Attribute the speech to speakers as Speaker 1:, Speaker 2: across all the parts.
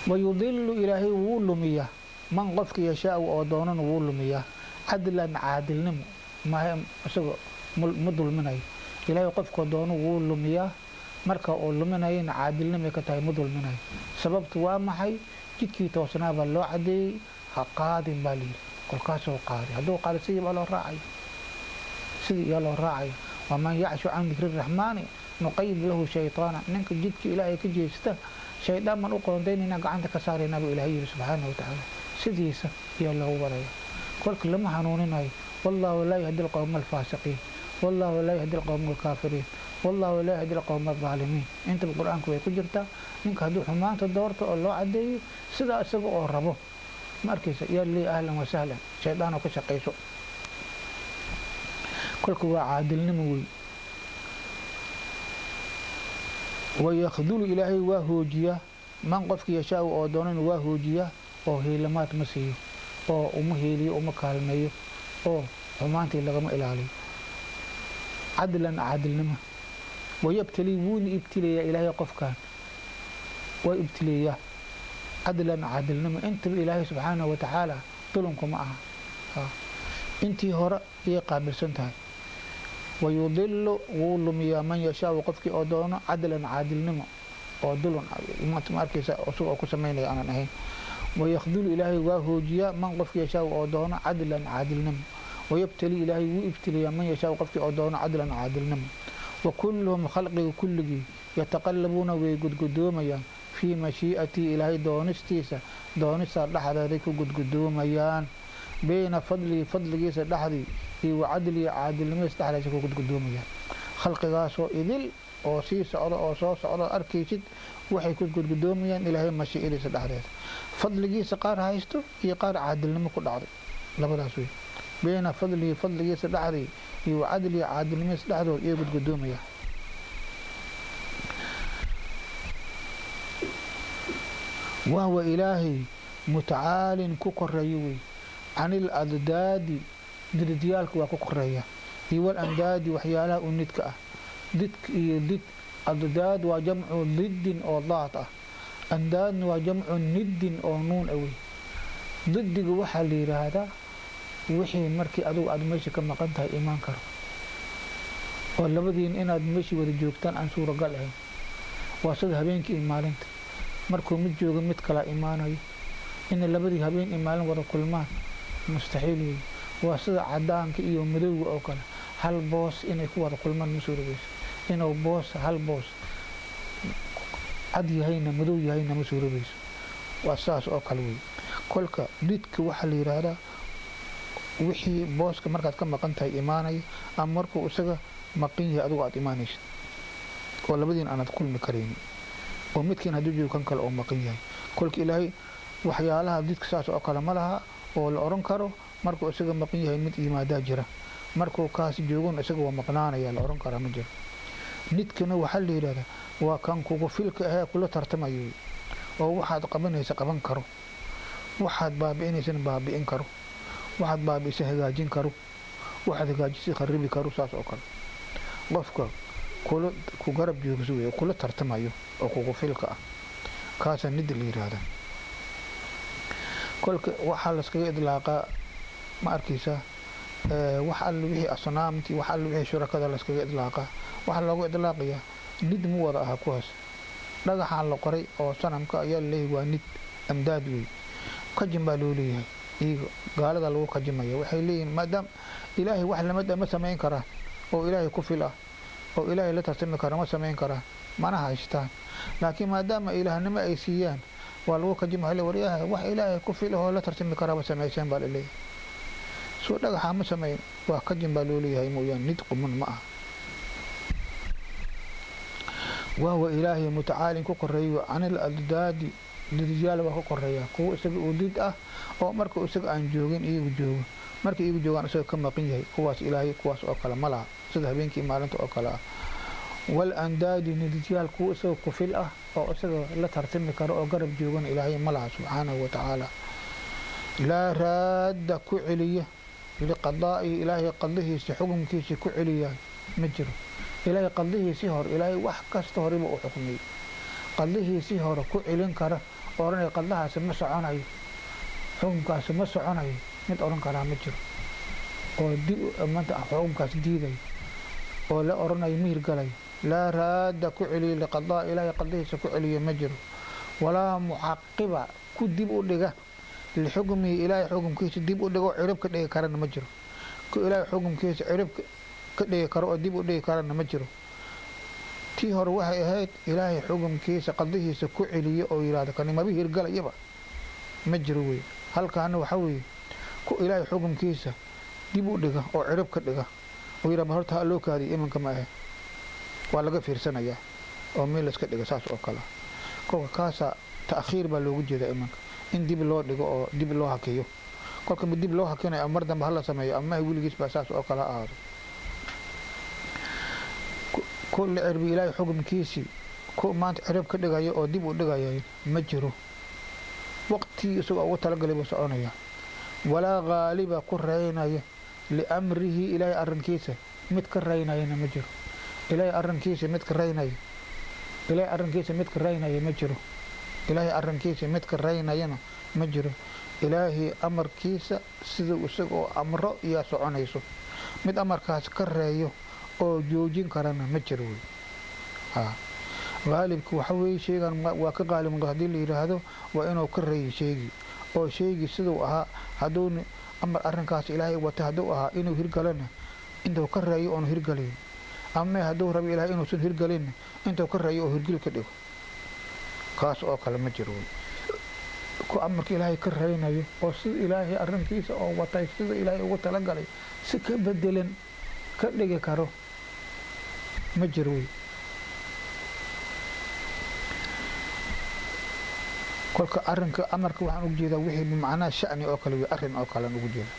Speaker 1: wayudilu ilaahay wuu lumiyaa man qofka yashaau oo doonana wuu lumiyaa cadlan caadilnimo maaha isaga ma dulminayo ilaahay qofka doono wuu lumiyaa marka uu luminayana caadilnimay ka tahay ma dulminayo sababtu waa maxay jidkii toosnaa baa loo cadeeyey ha qaadin baa layidhi kolkaasoo qaaday hadduu qaada sidii baa loo raacaya sidii yaa loo raacaya waman yacshu can dikri raxmaani nuqayid lahu shayطaana ninka jidka ilaahay ka jeesta shaydaan baan u qoondaynayna gacanta ka saaraynaa buu ilahay yidhi subxaana wa tacaala sidiisa ayaa loogu baraya kolka lama hanuuninayo wallahu laa yahdi alqowma alfaasiqiin wallahu laa yahdi alqowma alkaafiriin wallahu laa yahdi alqowma alظaalimiin intaba qur-aanku way ku jirtaa ninka hadduu xumaanta doorto oo loo cadeeyo sidaa isaga oo rabo ma arkaysa yaa lii ahlan wasahlan shaydaan oo ka shaqayso kolka waa caadilnimo wey wayakdulu ilaahay waa hoojiyaa man qofki yashaau oo doonana waa hoojiyaa oo hiilamaad ma siiyo oo uma hiiliyo uma kaalmeeyo oo xumaantii lagama ilaaliyo cadlan caadilnimo wayabtalii wuuna ibtilayaa ilaahay qofkan waa ibtileeyaa cadlan caadilnimo intaba ilaahay subxaanahu watacaala dulunku ma aha intii hore ayay qaabilsan tahay wayudilu wuu lumiyaa man yashaau qofkii oo doono cadlan caadilnimo oo dulun ma arkaysa isaga oo ku samaynaya aanan ahayn wayakdulu ilaahay waa hoojiyaa man qofkii yashaau oo doono cadlan caadilnimo wayabtali ilaahay wuu ibtiliyaa man yashaau qofkii oo doono cadlan caadilnimo wa kulluhum khalqiga kulligii yataqalabuuna way gudgudoomayaan fii mashii'atii ilaahay doonistiisa doonista dhexdeeday ku gudgudoomayaan bayna fadlihi fadligiisa dhexdii iyo wacadlihi caadilnimadiisa dhexdiisa ku gudgudoomayaan khalqigaasoo idil oo sii socda oo soo socda arkaysid waxay ku gudgudoomayaan ilaahay mashiicadiisa dhexdeeda fadligiisa qaar haysto iyo qaar caadilnimo ku dhacday labadaas wey bayna fadlihi fadligiisa dhexdii iyo wacadlihi caadilnimadiisa dhexdood iyo gudgudoomayaan wahwa ilaahay mutacaalin ku koreeyo wey can iladdaadi dididyaalka waa ku koreeya iyo walandaadi waxyaalaha u nidka ah didk iyo did addaad waa jamcu diddin oo daad ah andaadna waa jamcu niddin oo nuun awey didiga waxaa la yidhaahdaa wixii markii adugu aad meesha ka maqan tahay imaan karo oo labadiin inaad meeshii wada joogtaan aan suuragal ahayn waa sida habeenkii iyo maalinta markuu mid joogo mid kala imaanayo inay labadii habeen iyo maalin wada kulmaan mustaxiil wey waa sida cadaanka iyo madowga oo kale hal boos inay ku wada kulmaan ma suurogeyso inuu boos hal boos cad yahayna madow yahayna ma suurogeyso waa saas oo kale wey kolka didka waxaa la yidhaahdaa wixii booska markaad ka maqan tahay imaanaya ama markuu isaga maqan yahay adugu aad imaanaysid oo labadiin aanad kulmi karayni oo midkiin hadduu joogo kan kale oo maqan yahay kolka ilaahay waxyaalaha didka saas oo kale ma laha oo la oran karo markuu isaga maqan yahay mid yimaadaa jira markuu kaas joogon isaga waa maqnaanaya la oran karaa ma jiro nidkana waxaa la yidhahdaa waa kan kugu filka ahee kula tartamayo oo waxaad qabanaysa qaban karo waxaad baabi'inaysana baabi'in karo waxaad baabi'isa hagaajin karo waxaad hagaajisa kharibi karo saas oo kale qofka kula ku garab joogso wey kula tartamayo oo kugu filka ah kaasaa nid la yidhaahdaa kolka waxaa laskaga idlaaqaa ma arkaysaa wax alle wixii asnaamtii wax alle wixii shurakada laskaga idlaaqaa waxaa loogu idlaaqayaa nid mu wada aha kuwaas dhagaxaan la qoray oo sanamka ayaa laleeyahay waa nid amdaad wey kajin baa loo leeyahay iyaga gaalada lagu kajimaya waxay leeyihiin maadaam ilaahay wax lamid a ma samayn karaan oo ilaahay ku fil ah oo ilaahay la tartami kara ma samayn karaan mana haystaan laakiin maadaama ilaahnimo ay siiyaan waa lagu kajima waryaha wax ilaahay ku fil ahoo la tartami karaaba samayseen baa laleeyahay soo dhagaxaa ma samayn waa kajin baa loo leeyahay mooyaan nid quman ma aha wahwa ilaahay mutacaalin ku koreeyo canil addaadi didyaal waa ku koreeya kuwo isaga uu did ah oo marka isaga aan joogin iyagu joogo marka iyagu joogaan isaga ka maqan yahay kuwaas ilaahay kuwaas oo kale ma laha sida habeenkii maalinta oo kale ah wal andaadi nididyaal kuwo isaga ku fil ah oo isaga la tartami karo oo garab joogan ilaahay ma laha subxaanahu wa tacaala laa raadda ku celiya liqadaa'ihi ilaahay qadihiisa xukunkiisa ku celiya ma jiro ilaahay qadihiisii hor ilaahay wax kasta horeba u xukmiyey qadlihiisii hore ku celin kara odhanaya qadlahaasi ma soconayo xukunkaasi ma soconayo mid odhan karaa ma jiro oo manta xukunkaas diidayo oo la odhanayo mihir galayo laa raadda ku celiyo liqadaa ilaahay qadlihiisa ku celiyo ma jiro walaa mucaqiba ku dib u dhiga lixukmihi ilaahay xukumkiisa dib u dhigo cirib ka dhigi karana ma jiro ku ilaahay xukumkiisa cirib ka dhigi karo oo dib u dhigi karana ma jiro tii hore waxay ahayd ilaahay xukumkiisa qadihiisa ku celiyo oo yidhahdo kani maba hirgalayaba ma jiro wey halkaana waxaa weeye ku ilaahay xukumkiisa dib u dhiga oo cirib ka dhiga oo yidhah horta ha loo kaadiyo iminka ma ahe waa laga fiirsanayaa oo meel layska dhiga saas oo kale kolka kaasa ta'khiir baa loogu jeedaa iminka in dib loo dhigo oo dib loo hakiyo kolka ma dib loo hakinayo ama mar dambe hala sameeyo amaha weligiis baa saas oo kale ha ahaado ku la cirbi ilaahay xukumkiisii ku maanta cirib ka dhigayo oo dib u dhigaya ma jiro waqtigii isagoo ugu talagalay buu soconaya walaa qaaliba ku raynaya liamrihi ilaahay arrinkiisa mid ka raynayana ma jiro ilaahay arrinkiisa mid ka raynaya ilaahay arrinkiisa mid ka raynaya ma jiro ilaahay arrinkiisa mid ka raynayana ma jiro ilaahay amarkiisa siduu isagoo amro iyaa soconayso mid amarkaas ka reeyo oo joojin karana ma jiro wey qaalibka waxa weeye sheygan waa ka qaalib haddii la yidhaahdo waa inuu ka reeyo sheegii oo sheegii siduu ahaa hadduu amar arrinkaas ilaahay wata hadduu ahaa inuu hirgalana intuu ka reeyo oonu hirgalayn ama hadduu rabo ilaahay inuusan hirgalinna intuu ka reeyo oo hirgil ka dhigo kaas oo kale ma jiro wey ku amarka ilaahay ka reynayo oo sida ilaahay arrinkiisa oo watay sida ilaahay ugu talagalay si ka bedelan ka dhigi karo ma jiro wey kolka arinka amarka waxaan ugu jeedaa wixii bimacnaa shani oo kale wey arrin oo kalean ugu jeeda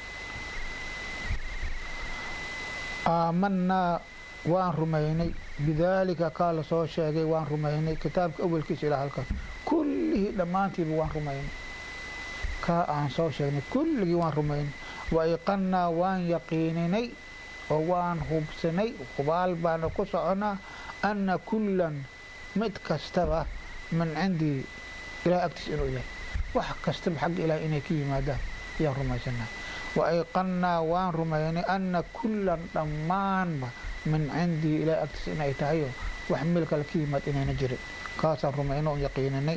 Speaker 1: aamanaa waan rumaynay bidaalika kaa la soo sheegay waan rumaynay kitaabka awelkiisa ilaa halkaas kullihii dhammaantiiba waan rumaynay kaa aan soo sheegnay kulligii waan rumaynay wa iqannaa waan yaqiininay oo waan hubsanay hubaal baana ku soconaa anna kullan mid kastaba min cindii ilahay agtiisa inuu yahay wax kastaba xagga ilahay inay ka yimaadaan ayaan rumaysanaa wa ayqannaa waan rumaynay anna kullan dhammaanba min cindii ilahay agtiisa inay tahayoo wax meel kale ka yimaad inayna jirin kaasaan rumayno oon yaqiininay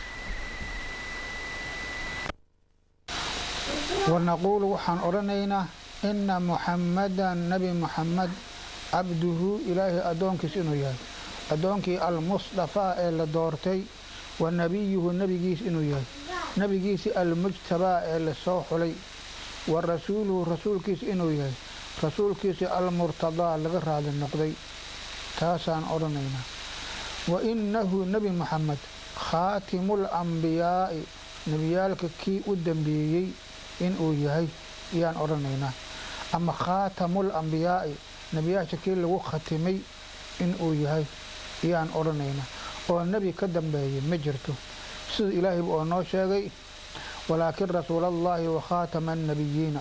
Speaker 1: wanaquulu waxaan odhanaynaa ina muxammadan nebi muxamed cabduhu ilaahay addoonkiis inuu yahay addoonkii almusdafaa ee la doortay wa nebiyuhu nebigiis inuu yahay nebigiisi almujtabaa ee lasoo xulay wa rasuuluhu rasuulkiis inuu yahay rasuulkiisi almurtadaa laga raali noqday taasaan odhanaynaa wa innahu nebi muxamed khaatimul ambiyaa'i nebiyaalka kii u dambeeyey inuu yahay ayaan odhanaynaa ama khaatamul ambiyaa'i nebiyaasha kii lagu khatimay inuu yahay ayaan odhanaynaa oo nebi ka dambeeya ma jirto sida ilaahayba oo noo sheegay walaakin rasuulallaahi wa khaatama annabiyiina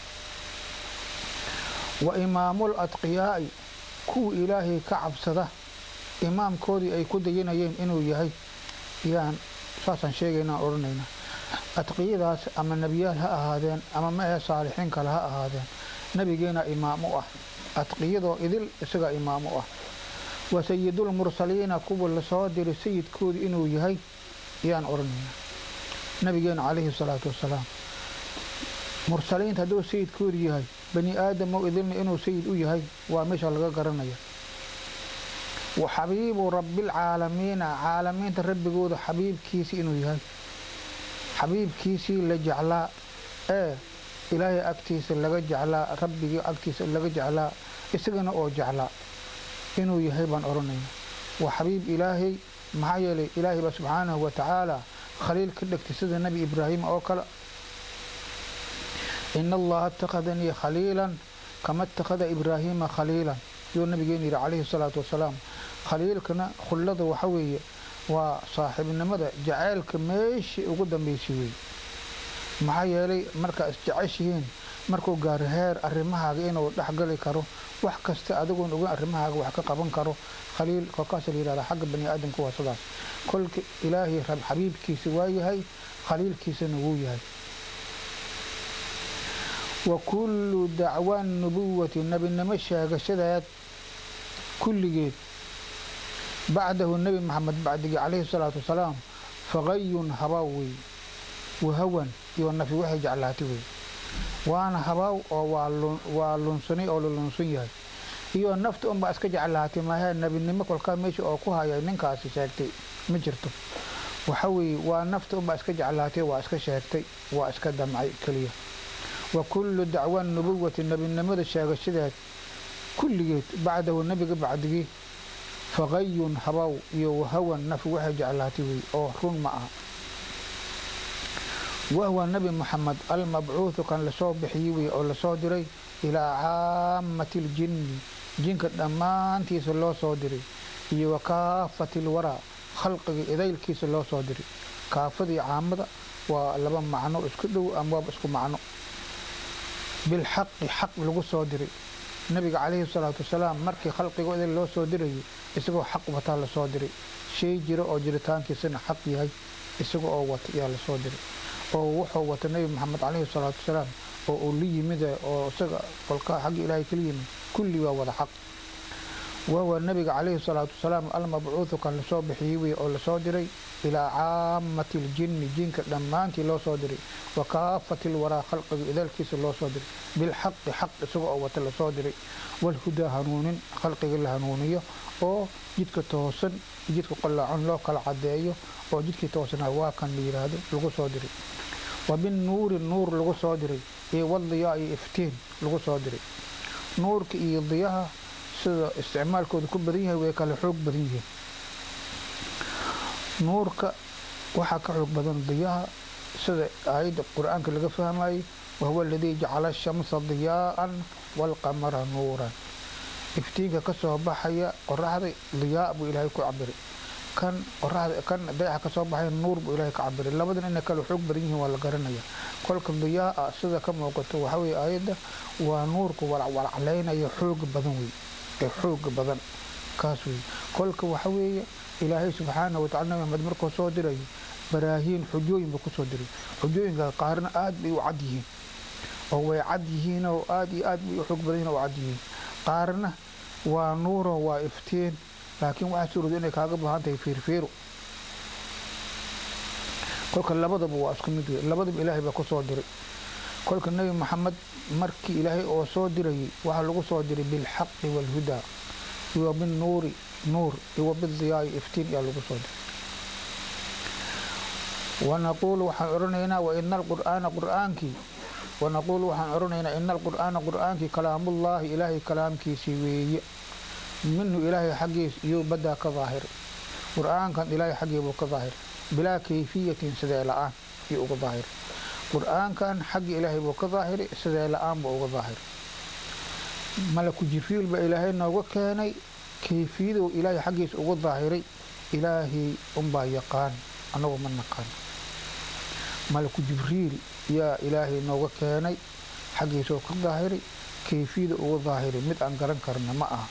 Speaker 1: wa imaamul adqiyaa'i kuwa ilaahay ka cabsada imaamkoodii ay ku dayinayeen inuu yahay ayaan saasaan sheegaynaan odhanaynaa adqiyadaas ama nebiyaal ha ahaadeen ama ma ahe saalixiin kale ha ahaadeen nebigeena imaam u ah adqiyadoo idil isagaa imaam u ah wa sayidulmursaliina kuwa lasoo diray sayidkooda inuu yahay ayaan odhanaynaa nabigeena calayhi salaatu wasalaam mursaliinta hadduu sayidkooda yahay bani aadamoo idilna inuu sayid u yahay waa meesha laga garanaya wa xabiibu rabbilcaalamiina caalamiinta rabbigooda xabiibkiisii inuu yahay xabiibkiisii la jeclaa ee ilaahay agtiisa laga jeclaa rabbigii agtiisa laga jeclaa isagana oo jeclaa inuu yahay baan odhanayna waa xabiib ilaahay maxaa yeelay ilaahay baa subxaanahu wa tacaala khaliil ka dhegtay sida nebi ibraahim oo kale ina allaha ittakhadanii khaliilan kama ittakhada ibraahiima khaliilan yuu nabigeena yidhi calayhi salaatu wasalaam khaliilkana khullada waxa weeye waa saaxiibnimada jaceylka meeshii ugu dambaysay wey maxaa yeelay markaa isjeceshihiin markuu gaaro heer arrimahaaga inuu dhexgali karo wax kasta adigoon ogan arrimahaaga wax ka qaban karo khaliil kolkaas la yihahda xagga bani aadamka waa sidaas kolka ilaahay rab xabiibkiisa waa yahay khaliilkiisana wuu yahay wa kullu dacwaan nubuwati nebinimo sheegashadeed kulligeed bacdahu nebi maxamed bacdigii calayhi salaatu wasalaam faqayun habaaw wey wahawan iyo nafi waxay jeclaatay wey waana habaaw oo waa lunsanay oo la lunsan yahay iyo nafta unbaa iska jeclaatay maahe nebinimo kolkaa meesha oo ku haya ninkaasi sheegtay ma jirto waxa weeye waa nafta unbaa iska jeclaatay waa iska sheegtay waa iska damcay keliya wa kullu dacwaan nubuwati nebinimada sheegashadeed kulligeed bacdahu nebiga bacdigii faqayun habaw iyo wahawan nafi waxay jeclaatay wey oo run ma aha wahwa nebi moxamed almabcuudu kan lasoo bixiyey wey oo lasoo diray ilaa caamati ljinni jinka dhammaantiisa loo soo diray iyo wa kaafati lwaraa khalqiga idaylkiisa loo soo diray kaafadii caamada waa laba macno isku dhow ama waaba isku macno bilxaqi xaq lagu soo diray nabiga calayhi salaatu wasalaam markii khalqiga idayl loo soo dirayay isagoo xaq wataa lasoo diray shay jira oo jiritaankiisana xaq yahay isaga oo wata ayaa lasoo diray oo wuxuu wata nebi maxamed calayhi salaatu wasalaam oo uu la yimid oo isaga kolkaa xagga ilaahay kala yimid kulli waa wada xaq wahuwa nabiga calayhi salaatu wasalaam almabcuudu kan lasoo bixiyey wey oo lasoo diray ilaa caamati ljinni jinka dhammaantii loo soo diray wa kaafati lwaraa khalqiga idaalkiisa loo soo diray bilxaqi xaq isaga oo wata lasoo diray walhudaa hanuunin khalqiga la hanuuniyo oo jidka toosan jidka qallaacan loo kala cadeeyo oo jidkii toosnaa waa kan la yidhaahdo lagu soo diray wa binnuuri nuur lagu soo diray iyo wadiyaa iyo iftiin lagu soo diray nuurka iyo diyaha sida isticmaalkooda ku badan yahay way kala xoog badan yihiin nuurka waxaa ka xoog badan diyaha sida aayadda qur-aanka laga fahmayay wahuwa aladii jacala ashamsa diyaa'an waalqamara nuuran iftiinka ka soo baxaya qoraxda diyaa buu ilaahay ku cabiray kan qoraxda kan dayaxa ka soo baxaya nuur buu ilaahay ka cabiray labadan inay kala xoog badan yihiin waa la garanaya kolka diyaa sida ka muuqato waxa weye aayadda waa nuurka walacwalaclaynaya xooga badan wey ee xooga badan kaas wey kolka waxa weeye ilaahay subxaana watacala nabi maxamed markuu soo diray baraahiin xujooyin buu kusoo diray xujooyinka qaarna aad bay u cad yihiin oo way cad yihiin oo aad iyo aad bay u xoog badan yihin oo cad yihiin qaarna waa nuuro waa iftiin laakiin waxaa suurooda inay kaaga baahan tahay fiirfiiro kolka labadaba waa isku mid wey labadaba ilaahay baa kusoo diray kolka nebi maxamed markii ilaahay oo soo dirayay waxaa lagu soo diray bilxaqi waalhudaa iyo binnuuri nuur iyo bidiyaai iftiin ayaa lagu soo diray wanaquulu waxaan odhanaynaa waina alqur'aana qur'aankii wanaquulu waxaan odhanaynaa ina alqur'aana qur'aankii kalaamullaahi ilaahay kalaamkiisii weeye minhu ilaahay xaggiis iyuu badaa ka daahiray qur'aankan ilaahay xaggii buu ka daahiray bilaa kayfiyatin sidee la-aan iyo uga daahiray qur'aankan xagga ilaahay buu ka daahiray sidee la-aan buu uga daahiray malaku jibriil baa ilaahay nooga keenay kayfiyaduu ilaahay xaggiisa uga daahiray ilaahay unbaa yaqaan annagu ma naqaan malaku jibriil yaa ilaahay nooga keenay xaggiisoo ka daahiray kayfiyada uga daahiray mid aan garan karna ma aha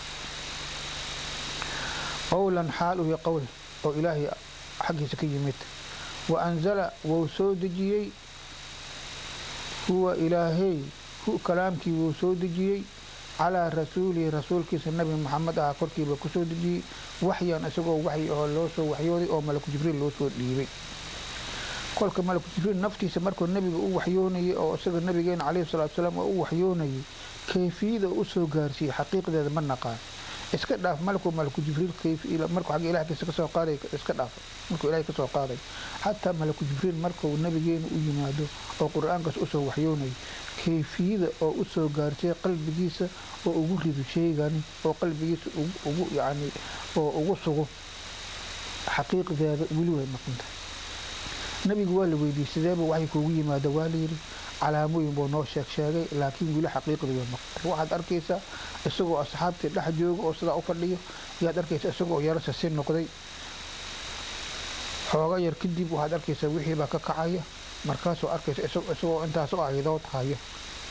Speaker 1: qowlan xaal uhi qowl oo ilaahay xaggiisa ka yimid wa anzala wuu soo dejiyey huwa ilaahay hu kalaamkii wuu soo dejiyey calaa rasuulihi rasuulkiisa nabi maxamed aha korkiiba kusoo dejiyey waxyan isagoo waxyi ahoo loo soo waxyooday oo malaku jibriil loo soo dhiibay kolka malaku jibriil naftiisa markuu nebiga u waxyoonayay oo isaga nabigeena calayhi salatu salaam oo u waxyoonayay kayfiyada u soo gaarsiiyey xaqiiqdeeda ma naqaan iska dhaaf malku malaku jibriil markuu xagga ilahkiisa kasoo qaaday iska dhaaf markuu ilahay kasoo qaaday xataa malaku jibriil markuu nabigeena u yimaado oo qur-aankaas usoo waxyoonayay kayfiyada oo usoo gaartay qalbigiisa oo ugu rido sheegani oo qalbigiisa ugu yani oo ugu sugo xaqiiqdeeda weli way maqan tahay nabigu waa la weydiiyey sideeba waxay kuugu yimaada waa layidhi calaamooyin buu noo sheeg sheegay laakiin weli xaqiiqdii way maqan waxaad arkaysaa isagoo asxaabtii dhex jooga oo sidaa u fadhiyo yaad arkaysaa isagoo yarasa si noqday xooga yar kadib waxaad arkaysaa wixii baa ka kacaya markaasoo arkaysa isagoo intaasoo aayadood haya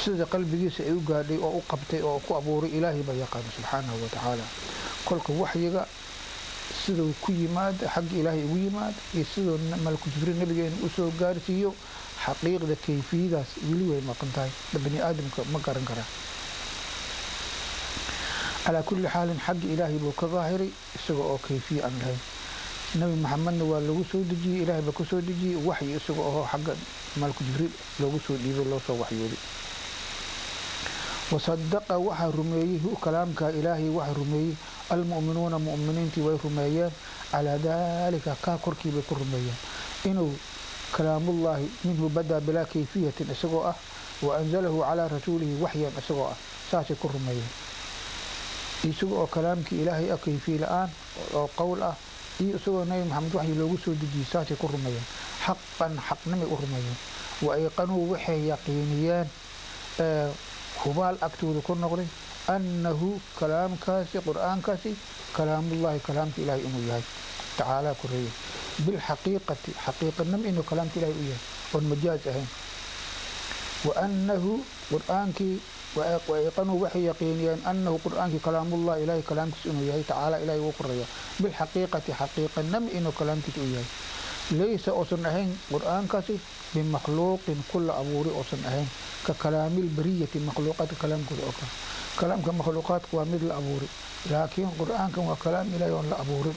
Speaker 1: sida qalbigiisa ay u gaadhay oo u qabtay oo ku abuuray ilaahay baa yaqaana subxaanahu wa tacaala kolka waxyiga siduu ku yimaada xagga ilaahay ugu yimaada iyo siduu malku jibriil nabigeena usoo gaarsiiyo xaqiiqda kayfiyadaas weli way maqan tahay bani aadamka ma garan karaa calaa kulli xaalin xagga ilaahay buu ka daahiray isaga oo kayfiya aan lahayn nabi maxamedna waa lagu soo dejiyey ilaahay baa ku soo dejiyey waxyi isaga oo xagga malku jibriil loogu soo dhiibay loo soo waxyooday wasadaqa waxaa rumeeyey hu kalaamka ilaahay waxaa rumeeyey almu'minuuna mu'miniintii way rumeeyeen calaa daalika kaa korkii bay ku rumeeyeen inuu kalaamullaahi minhu badaa bilaa kayfiyatin isagoo ah wa anzalahu calaa rasuulihi waxyan isagoo ah saasay ku rumeeyeen isaga oo kalaamkii ilaahay ah kayfiye la-aan oo qowl ah iyo isagoo nabi maxamed waxyi loogu soo dejiyey saasay ku rumeeyeen xaqan xaqnimay u rumeeyeen wa ayqanuu waxay yaqiiniyeen hubaal agtooda ku noqday annahu kalaamkaasi qur-aankaasi kalaamullaahi kalaamka ilaahay inuu yahay tacaalaa koreeye bilxaqiiqati xaqiiqanimo inuu kalaamka ilaahay u yahay oon majaaz ahayn wa annahu qur-aankii wayqanuu waxay yaqiiniyeen annahu qur-aankii kalaamullah ilaahay kalaamkiisa inuu yahay tacaala ilahay uu koreeya bilxaqiiqati xaqiiqanimo inuu kalaamkiisa u yahay laysa uusan ahayn qur-aankaasi bimakhluuqin kula abuuri uusan ahayn ka kalaamil bariyati makhluuqaadka kalaamkooda oo kale kalaamka makhluuqaadka waa mid la abuuri laakiin qur-aankan waa kalaam ilaahay oon la abuurin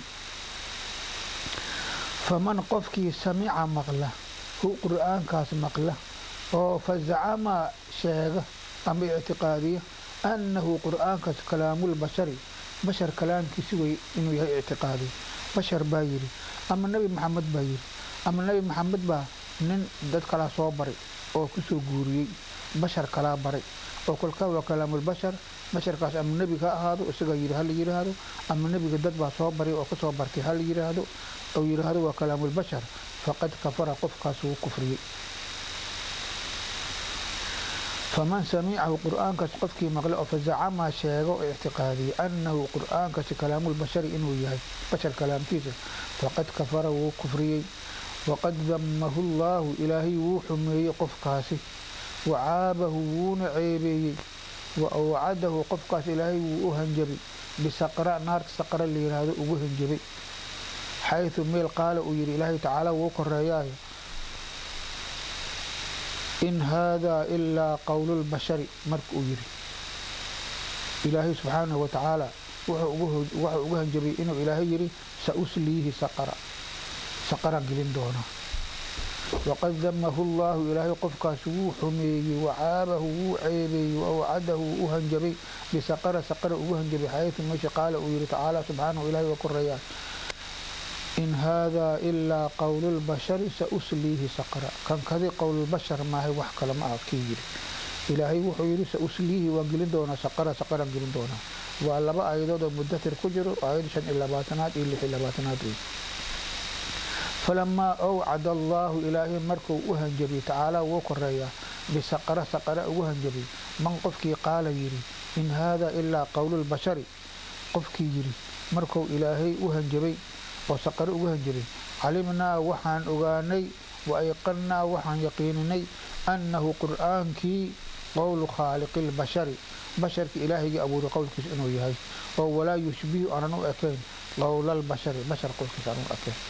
Speaker 1: faman qofkii samica maqla hu qur-aankaas maqla oo fazacama sheega ama ictiqaadiya annahu qur-aankaas kalaamulbashari bashar kalaamkiisi wey inuu yahay ictiqaadiya bashar baa yidhi ama nebi maxamed baa yidhi ama nebi maxamed baa nin dad kalaa soo baray oo kusoo guuriyey bashar kalaa baray oo kolkaa waa kalaamulbashar basharkaas ama nebiga ha ahaado isagaa yidhi hala yidhaahdo ama nebiga dad baa soo baray oo kasoo bartay hala yidhaahdo ou yidhaahdo waa kalaamulbashar faqad kafara qofkaas wuu kufriyey faman samicahu qur-aankaas qofkii maqle oo fazacama sheego oo ictiqaadiyey annahu qur-aankaasi kalaamulbashari inuu yahay bashar kalaamkiisa faqad kafara wuu kufriyey waqad damahu llaahu ilaahay wuu xumeeyey qofkaasi wacaabahu wuuna ceebeeyey wa awcadahu qofkaas ilaahay wuu u hanjabay bisaqra naarta saqra la yidhaahdo ugu hanjabay xayثu meel qaala uu yidhi ilaahay tacaala wuu koreeyaayo in haadaa ilaa qowlulbashari marka uu yidhi ilaahay subxaanahu wa tacaala wuxuu ugu hanjabay inuu ilaahay yidhi sa usliihi saqara saqaraan gelin doonaa waqad damahu llaahu ilaahay qofkaas wuu xumeeyey wacaabahu wuu ceebeeyey waawcadahu wuu u hanjabay bisaqara saqara ugu hanjabay xayثu meesha qaala uu yidhi tacaala subxaanahu ilahay waa koreeyaa in haadaa ilaa qowlulbashari sa usliihi saqra kan kadi qowlulbashar maahay wax kale ma ah kii yidhi ilaahay wuxuu yidhi sa usliihi waan gelin doonaa saqara saqaraan gelin doonaa waa laba aayadood oo mudathir ku jiro aayad shan iyo labaatanaad iyo lix iyo labaatanaad wey falamaa awcada allaahu ilaahay markuu u hanjabay tacaalaa wuu koreeyaa bisaqara saqara ugu hanjabay man qofkii qaala yidhi in haadaa ilaa qowlulbashari qofkii yidhi markuu ilaahay u hanjabay oo saqare ugu hanjabay calimnaa waxaan ogaanay wa ayqannaa waxaan yaqiininay annahu qur'aankii qowlu khaaliqi lbashari basharka ilaahaygai abuuray qowlkiisa inuu yahay oo walaa yushbihu aanan u ekayn qowlalbashari bashar qowlkiisa aanan u ekayn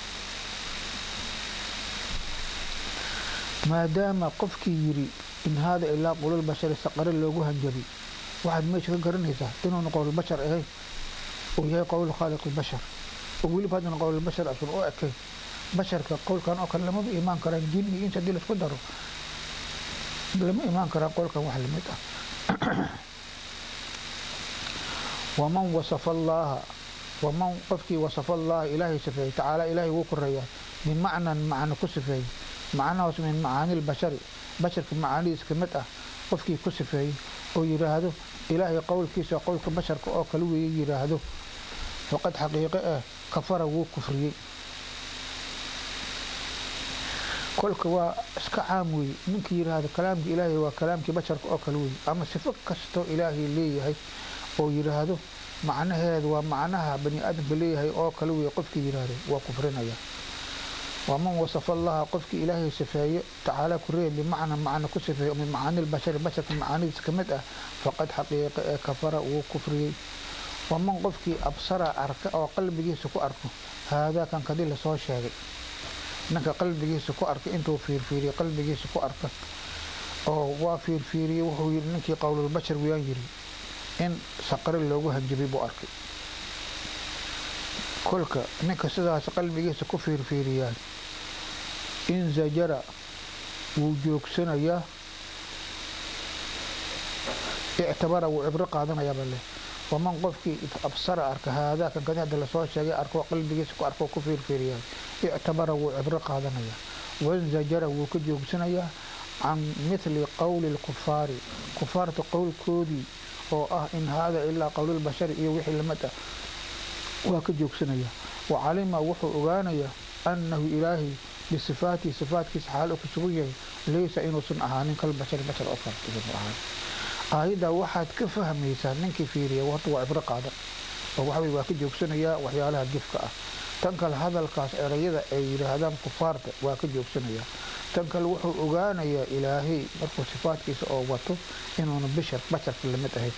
Speaker 1: maadaama qofkii yidhi in haada ilaa qowlalbashari saqare loogu hanjabay waxaad meesha ka garanaysaa inuuna qowlbashar ahayn uu yahay qowlu khaaliq lbashar oo weliba haddana qowlbashar asun u ekayn basharka qowlkan oo kale lamaba imaan karaan jin iyo ins hadii laisku daro lama imaan karaa qowlkan wax lamid ah waman wasafa allaaha waman qofkii wasafa allaaha ilaahay sifeeyey tacaala ilaahay wuu koreeyaa bimacnan macno ku sifeeyey macnahaas min macaani lbashari basharka macaanidiis ka mid ah qofkii ku sifeeyey oo yidhaahdo ilaahay qowlkiisa qowlka basharka oo kale weeye yidhaahdo faqad xaqiiqe ah kafara wuu kufriyey kolka waa iska caam weeye ninkii yidhaahdo kalaamka ilaahay waa kalaamkii basharka oo kale weeye ama sifo kastoo ilaahay leeyahay oo yidhaahdo macnaheedu waa macnaha bani aadamka leeyahay oo kale weeye qofkii yidhaahdo waa kufrinaya waman wasafa allaha qofkii ilaahay sifeeyo tacaala ku reeb bimacna macna ku sifeeyo min macaani lbashari basharka macaanidiisa ka mid ah faqad xaqiiqa ee kafara wuu kufriyey waman qofkii absara arka oo qalbigiisa ku arko haadaa kan kadii lasoo sheegay ninka qalbigiisa ku arka intuu fiirfiiriye qalbigiisa ku arka oo waa fiirfiiriyey wuxuu yidhi ninkii qowlulbashar wayaan yiri in saqare loogu hanjabay buu arkay kolka ninka sidaas qalbigiisa ku fiirfiiriyaa in zajara wuu joogsanayaa ictabara wuu cibro qaadanayaaba leh waman qofkii absara arka haadaa kan kadi hadda lasoo sheegay arko qalbigiisa ku arko ku fiirfiiriyaa ictabara wuu cibro qaadanayaa wanzajara wuu ka joogsanayaa can mithli qowli lkufaari kufaarta qowlkoodii oo ah in haada ilaa qowlulbashari iyo wixii lamid ah waa ka joogsanaya wa calima wuxuu ogaanayaa annahu ilaahay bisifaatihi sifaatkiisa xaal u ku sugan yahay laysa inuusan ahaanin kalbashari bashar oo kale inuu ahaan aayaddaa waxaad ka fahmaysaa ninkii fiiriya horta waa cibro qaadan oo waxawey waa ka joogsanayaa waxyaalaha gifka ah tan kale hadalkaas erayada ay yidhaahdaan kufaarta waa ka joogsanayaa tan kale wuxuu ogaanayaa ilaahay markuu sifaatkiisa oo wato inuuna bishar basharka lamid ahayn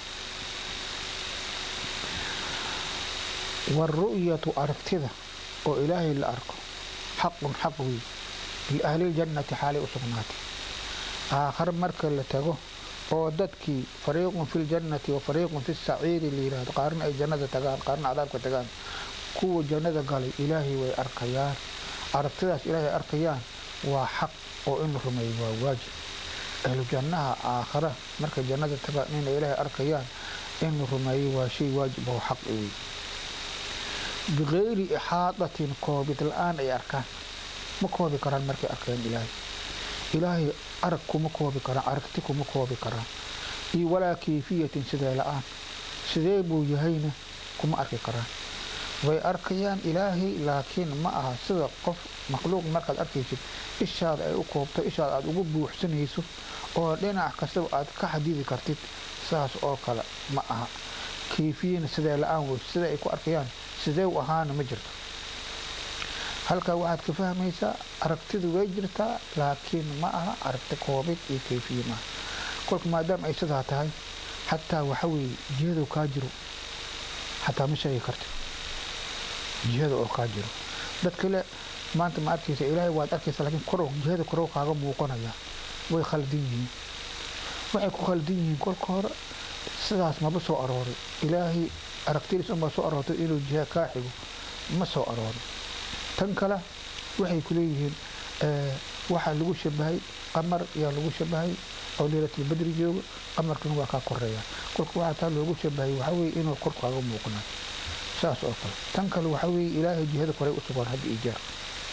Speaker 1: waaru'yatu aragtida oo ilaahay la arko xaqun xaq wey liahliljannati xaalay u sugnaatay aakhare marka la tago oo dadkii fariiqun fi ljannati wa fariiqun fi saciiri la yidhahdo qaarna ay jannada tagaan qaarna cadaabka tagaan kuwa jannada galay ilaahay way arkayaan aragtidaas ilaahay arkayaan waa xaq oo in la rumeeyo waa waajib ahlu jannaha aakhara markay jannada tagaan inay ilaahay arkayaan in la rumeeyo waa shay waajib oo xaq wey bikayri ixaadatin koobid la-aan ay arkaan ma koobi karaan markay arkeen ilaahay ilaahay arag kuma koobi karaan aragti kuma koobi karaan iyo walaa kayfiyatin sidee la-aan sidee buu yahayna kuma arki karaan way arkayaan ilaahay laakiin ma aha sida qof makhluuq markaad arkaysid ishaada ay u koobto ishaada aada ugu buuxsanayso oo dhinac kastaba aad ka xadidi kartid saas oo kale ma aha kayfiyana sidee la-aan wey sida ay ku arkayaan sidee u ahaana ma jirto halkaa waxaad ka fahmaysaa aragtidu way jirtaa laakiin ma aha aragti koobid iyo kayfiye maaha kolka maadaama ay sidaa tahay xataa waxa weeye jihada kaa jiro xataa ma sheegi karti jihada oo kaa jiro dad kale maanta ma arkaysa ilaahay waad arkaysa laakiin korow jihada korow kaaga muuqanaya way khaldan yihiin waxay ku khaldan yihiin kolka hore sidaas maba soo arooray ilaahay aragtidiis unbaa soo aroortay inuu jiha kaa xigo ma soo arooray tan kale waxay ku leeyihiin waxaa lagu shabahay qamar yaa lagu shabahay oo leylatlbadri jooga qamarkana waa kaa koreeya kolka waxaa taa loogu shabahay waxaa weye inuu kor kaaga muuqnayo saas oo kale tan kale waxaa weeye ilaahay jihada koray u sugan hadda iyo jeer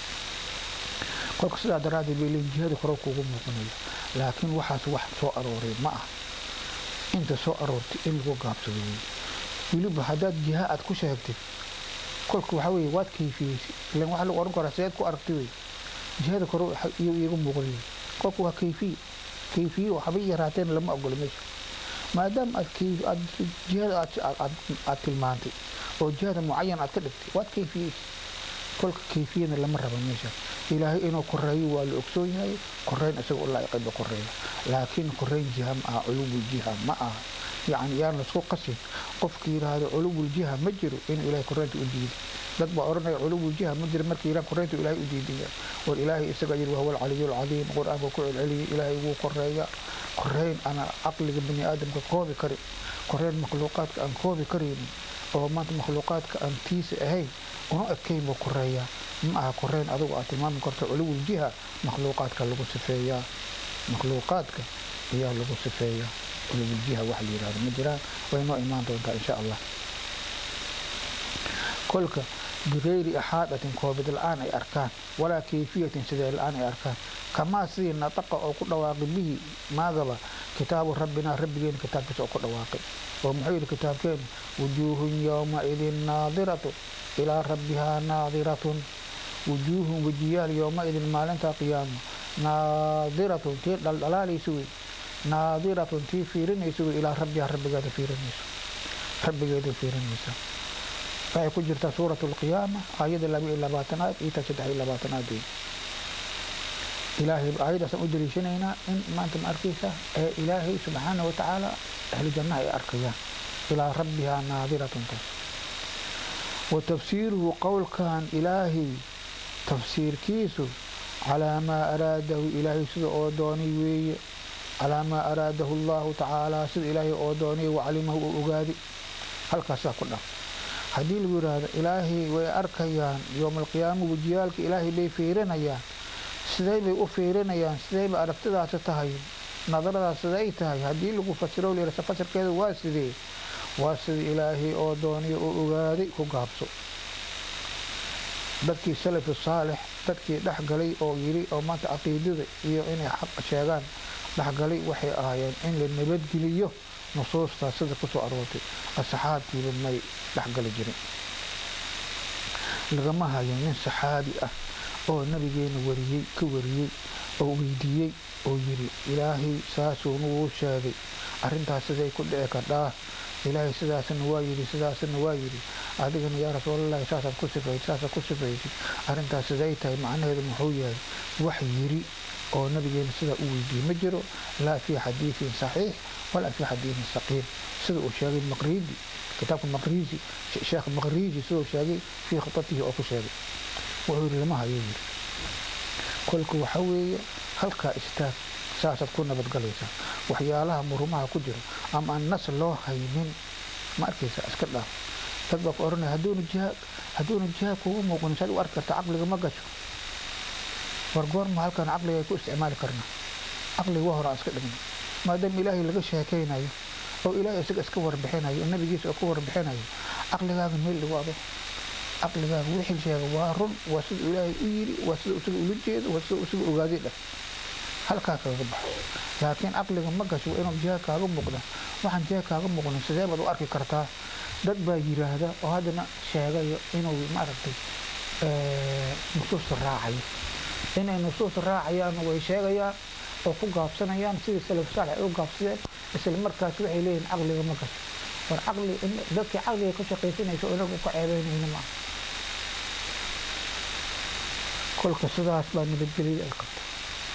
Speaker 1: kolka sidaa daraaddeed bay leeyihin jihada kore kuugu muuqanaya laakiin waxaas wax soo arooray ma ah inta soo aroortay in lagu gaabsado wey weliba haddaad jiha aad ku sheegtid kolka waxaa weye waad kayfiyeysa ilan waxaa lagu oran karaa sideed ku aragtay wey jihada kore iyo iiga muuqan wey kolka waa kayfiye kayfiye waxba yaraateen lama ogolo meesha maadaama aad aad jihada aad tilmaantay oo jihada mucayan aad ka dhigtay waad kayfiyeysa kolka kayfiyana lama rabo meesha ilaahay inuu koreeyo waa la ogsoon yahay koreyn isaga u laa'iqayba koreeya laakiin koreyn jiha ma aha culuwul jiha ma aha yacni yaan laisku qasin qofka yidhaahdo culuwul jiha ma jiro inuu ilaahay koreynta u diiday dad baa odhanaya culuwul jiha ma jiro markii yidhahan koreynta ilaahay u diidaya war ilaahay isaga yidhi wahuwa alcaliyu alcadiim qur-aanka ku celceliyay ilaahay wuu koreeya koreyn ana caqliga bani aadamka koobi karin koreyn makhluuqaadka aan koobi karaynin oo maanta makhluuqaadka aan tiisa ahayn una ekayn buu koreeyaa ma aha koreyn adigu aad tilmaami karto culuwul jiha makhluuqaadka lagu sifeeyaa makhluuqaadka ayaa lagu sifeeyaa culuwul jiha wax la yidhahdo ma jiraan way noo imaan doontaa insha allah kolka bigayri axaadatin koobid la-aan ay arkaan walaa kayfiyatin sidee la-aan ay arkaan kamaa sidii nataqa oo ku dhawaaqay bihi maagaba kitaabu rabbinaa rabbigeena kitaabkiisa oo ku dhawaaqay oo muxuu yidhi kitaabkeenu wujuuhun yowmaidin naadiratu ilaa rabbihaa naadiratun wujuuhun wejiyaal yowmaidin maalinta qiyaama naadiratun tii dhaldhalaalaysa wey naadiratun tii fiirinaysa wey ilaa rabbihaa rabbigeeda fiirinayso rabbigeeda fiirinaysa waxay ku jirtaa suurat alqiyaama aayada laba iyo labaatanaad iyo ta saddex iyo labaatanaad wey ilaahay aayadaasaan u daliishanaynaa in maanta ma arkaysa ee ilaahay subxaana wa tacaala ahlu jannaha ay arkayaan ilaa rabbihaa naadiratun taas wa tafsiiruhu qowlkan ilaahay tafsiirkiisu calaa maa araadahu ilaahay sida oo doonay weeye calaa maa araadahu allahu tacaala sida ilaahay oo doonay wacalimahu uu ogaaday halkaasaa ku dhaf haddii lagu yidhaahdo ilaahay way arkayaan yowma alqiyaama wejiyaalka ilaahay bay fiirinayaan sidee bay u fiirinayaan sidee bay aragtidaasi tahay nadaradaas siday tahay haddii lagu fasiro layihahdo fasirkeeda waa sidee waa sida ilaahay oo doonay oo ogaaday ku gaabso dadkii salafi saalix dadkii dhexgalay oo yiri oo maanta caqiidada iyo inay xaq sheegaan dhexgalay waxay ahaayeen in la nabadgeliyo nusuustaas sida kusoo aroortay asxaabtiiba may dhexgali jirin lagama hayo nin saxaabi ah oo nabigeena wariyey ka wariyey oo weydiiyey oo yiri ilaahay saasuuna wuu sheegay arrintaas siday ku dhici kardhaa ilaahay sidaasna waa yidhi sidaasna waa yidhi adigana yaa rasuulalahi saasaad ku sifaysid saasaad ku sifaysid arrintaas siday tahay macnaheedu muxuu yahay wax yiri oo nabigeena sidaa u weydiiyey ma jiro laa fii xadiidin saxiix walaa fii xadiidin saqiim sida uu sheegay maqriidi kitaabka maqriisi sheekh maqriisi siduu sheegay fii khutatihi oo ku sheegay wuxuu yidhi lama hayo yiri kolka waxa weeye halkaa istaag saasaad ku nabadgalaysaa waxyaalaha murumaha ku jiro ama aan nas loo haynin ma arkaysa iska dhaaf dad baa ku oranaya hadduuna jihaad hadduuna jihaad kugu muuqanin saad u arki kartaa caqliga ma gasho war goorma halkan caqliga ay ku isticmaali karnaa caqliga waa hore aan iska dhigno maadaama ilaahay laga sheekaynayo oo ilaahay isaga iska warbixinayo oo nabigiisa oo ka warbixinayo caqligaaga meel dhigo ado caqligaaga wixii sheega waa run waa sida ilaahay u yiri waa sida isaga ula jeedo waa sida isaga ogaaday dheh halkaa kaga baxo laakiin caqliga ma gasho waa inuu jihaad kaaga muuqda waxaan jihaad kaaga muuqnin sidee baad u arki kartaa dad baa yiraahda oo haddana sheegayo inuu maaragtay nusuusta raacayo inay nusuusta raacayaan way sheegayaan oo ku gaabsanayaan sidii salaf saalex ay u gaabsadeen isla markaas waxay leeyihin caqliga ma gasho war caqli dadkii caqliga ka shaqaysanaysa oo inagu ka ceebeynayna maaha kolka sidaas baa nabadgeliyada ay qabta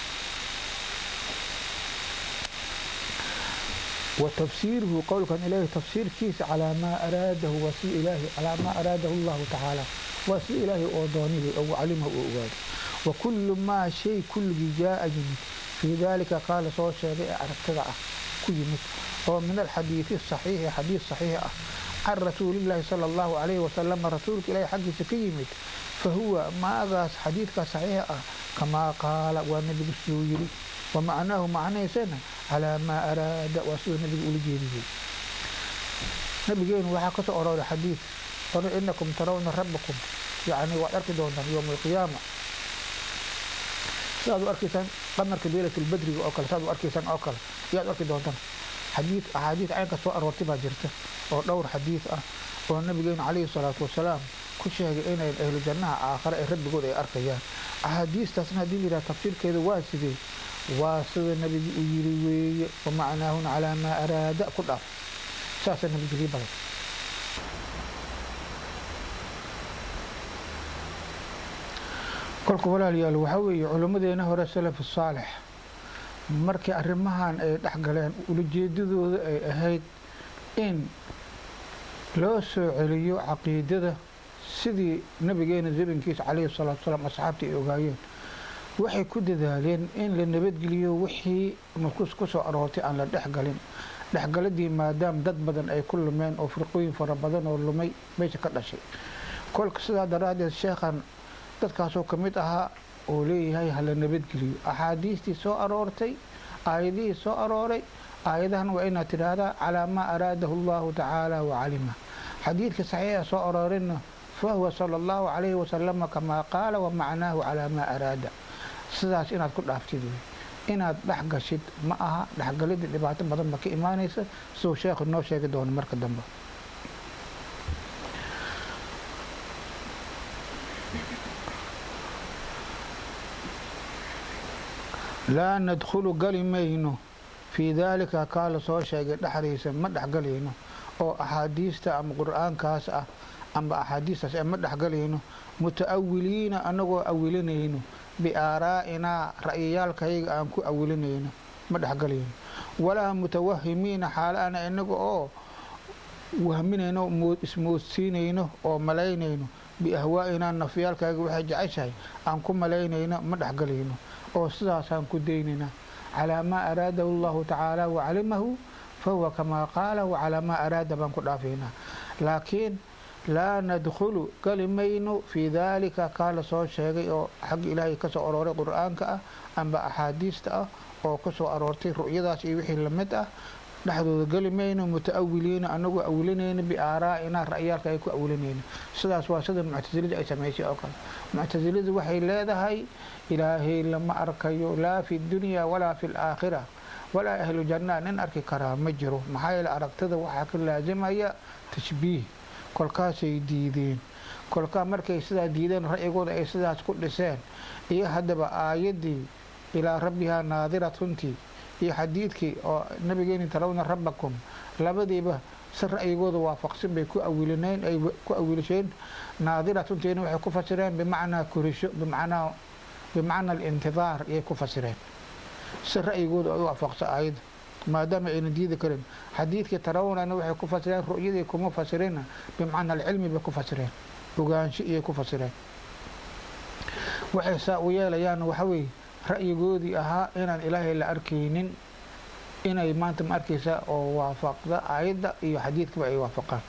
Speaker 1: وتفسيره قول كان إليه تفسير كيس على ما أراده وسي إلهي على ما أراده الله تعالى وسي إلهي أوضانيه أو علمه أوغاد وكل ما شيء كل جاء جميل في ذلك قال صوت شابع أرتدع كل ومن الحديث الصحيح حديث صحيح عن رسول الله صلى الله عليه وسلم رسولك إليه حق سكيمت فهو ما حديثك صحيح كما قال والنبي السيويري ومعناه معناه سنة على ما أراد وسوء النبي أولي جيده نبيين وحا كسو أراد حديث قال إنكم ترون ربكم يعني وأركي دونا يوم القيامة سادو أركيسان قمر كبيرة البدري وأكل سادو أركيسان أكل ياد أركي دونا حديث أحاديث عين كسو أرورتي باجرته أو دور حديث أه والنبي عليه الصلاة والسلام ku sheegay inay ahlu jannaha aakhare ay rabbigood ay arkayaan axaadiistaasna haddii yidhaha tafsiirkeeda waa sidee waa sida nabigi u yiri weeye wamacnaahuna calaa maa araada ku dhaaf saasaa nabadgelyo badan kolka walaalayaal waxaa weeye culimmadeena hore salafu saalix markii arrimahan ay dhex galeen ulajeedadooda ay ahayd in loo soo celiyo caqiidada sidii nabigeena zabinkiisa calayhi salaatu salaam asxaabta ay ogaayeen waxay ku dadaaleen in la nabadgeliyo wixii nusuus ku soo aroortay aan la dhexgalin dhexgaladii maadaama dad badan ay ku lumeen oo firqooyin fara badan oo lumay meesha ka dhashay kolka sidaa daraaddeed sheekhan dadkaasoo ka mid ahaa oo leeyahay hala nabadgeliyo axaadiistii soo aroortay aayadihii soo arooray aayadahan waa inaad tidhaahdaa calaa maa araadahu allahu tacaala wacalima xadiidka saxiixa soo aroorinna fahuwa sala allahu calayhi wasalama kamaa qaala wamacnaahu calaa maa araada sidaas inaad ku dhaaftid wey inaad dhex gashid ma aha dhexgalidda dhibaato badan ba ka imaanaysa siduu sheekhu noo sheegi doono marka dambe laa nadkhulu gali mayno fii daalika kaa la soo sheegay dhexdiisa ma dhexgalayno oo axaadiista ama qur-aankaas ah ama axaadiistaas ma dhexgalayno muta'awiliina anagoo awilinayno biaaraa'inaa ra'yiyaalkayga aan ku awilinayno ma dhexgalayno walaa mutawahimiina xaalo ana inaga oo wahminayno ismoodsiinayno oo malaynayno biahwaa'inaa nafyaalkayga waxay jeceshahay aan ku malaynayno ma dhexgalayno oo sidaasaan ku daynayna calaa maa araadahu allahu tacaala wacalimahu fahuwa kamaa qaala wacalaa maa araada baan ku dhaafaynaa laakiin laa nadkhulu gali mayno fii daalika kaa la soo sheegay oo xagga ilaahay ka soo arooray qur-aanka ah amba axaadiista ah oo ka soo aroortay ru'yadaas iyo wixii lamid ah dhexdooda geli mayno muta-awiliina anagoo awilinayna biaaraa'inaa ra'yaalka ay ku awilinayna sidaas waa sida muctasilada ay samaysay oo kale muctasiladu waxay leedahay ilaahay lama arkayo laa fi dunya walaa fi laakhira walaa ahlu janna nin arki karaa ma jiro maxaa yeele aragtida waxaa ka laasimaya tashbiih kolkaasay diideen kolkaa markay sidaa diideen ra'yigooda ay sidaas ku dhiseen iyo haddaba aayaddii ilaa rabbihaa naadiratuntii iyo xadiidkii oo nabigeeni tarawna rabbakum labadiiba si ra'yigooda waafaqsan bay ku awilineen ay ku awilisheen naadiratuntiina waxay ku fasireen bimacnaa korisho bimacnaa bimacna alintidaar ayay ku fasireen si ra'yigooda ay u waafaqsa aayadda maadaama ayna diidi karin xadiidkii tarawnana waxay ku fasireen ru'yadii kuma fasirina bimacna alcilmi bay ku fasireen ogaansho iyay ku fasireen waxay saa u yeelayaan waxaweye ra'yigoodii ahaa inaan ilaahay la arkaynin inay maanta ma arkaysa oo waafaqda aayadda iyo xadiidkaba ay waafaqaan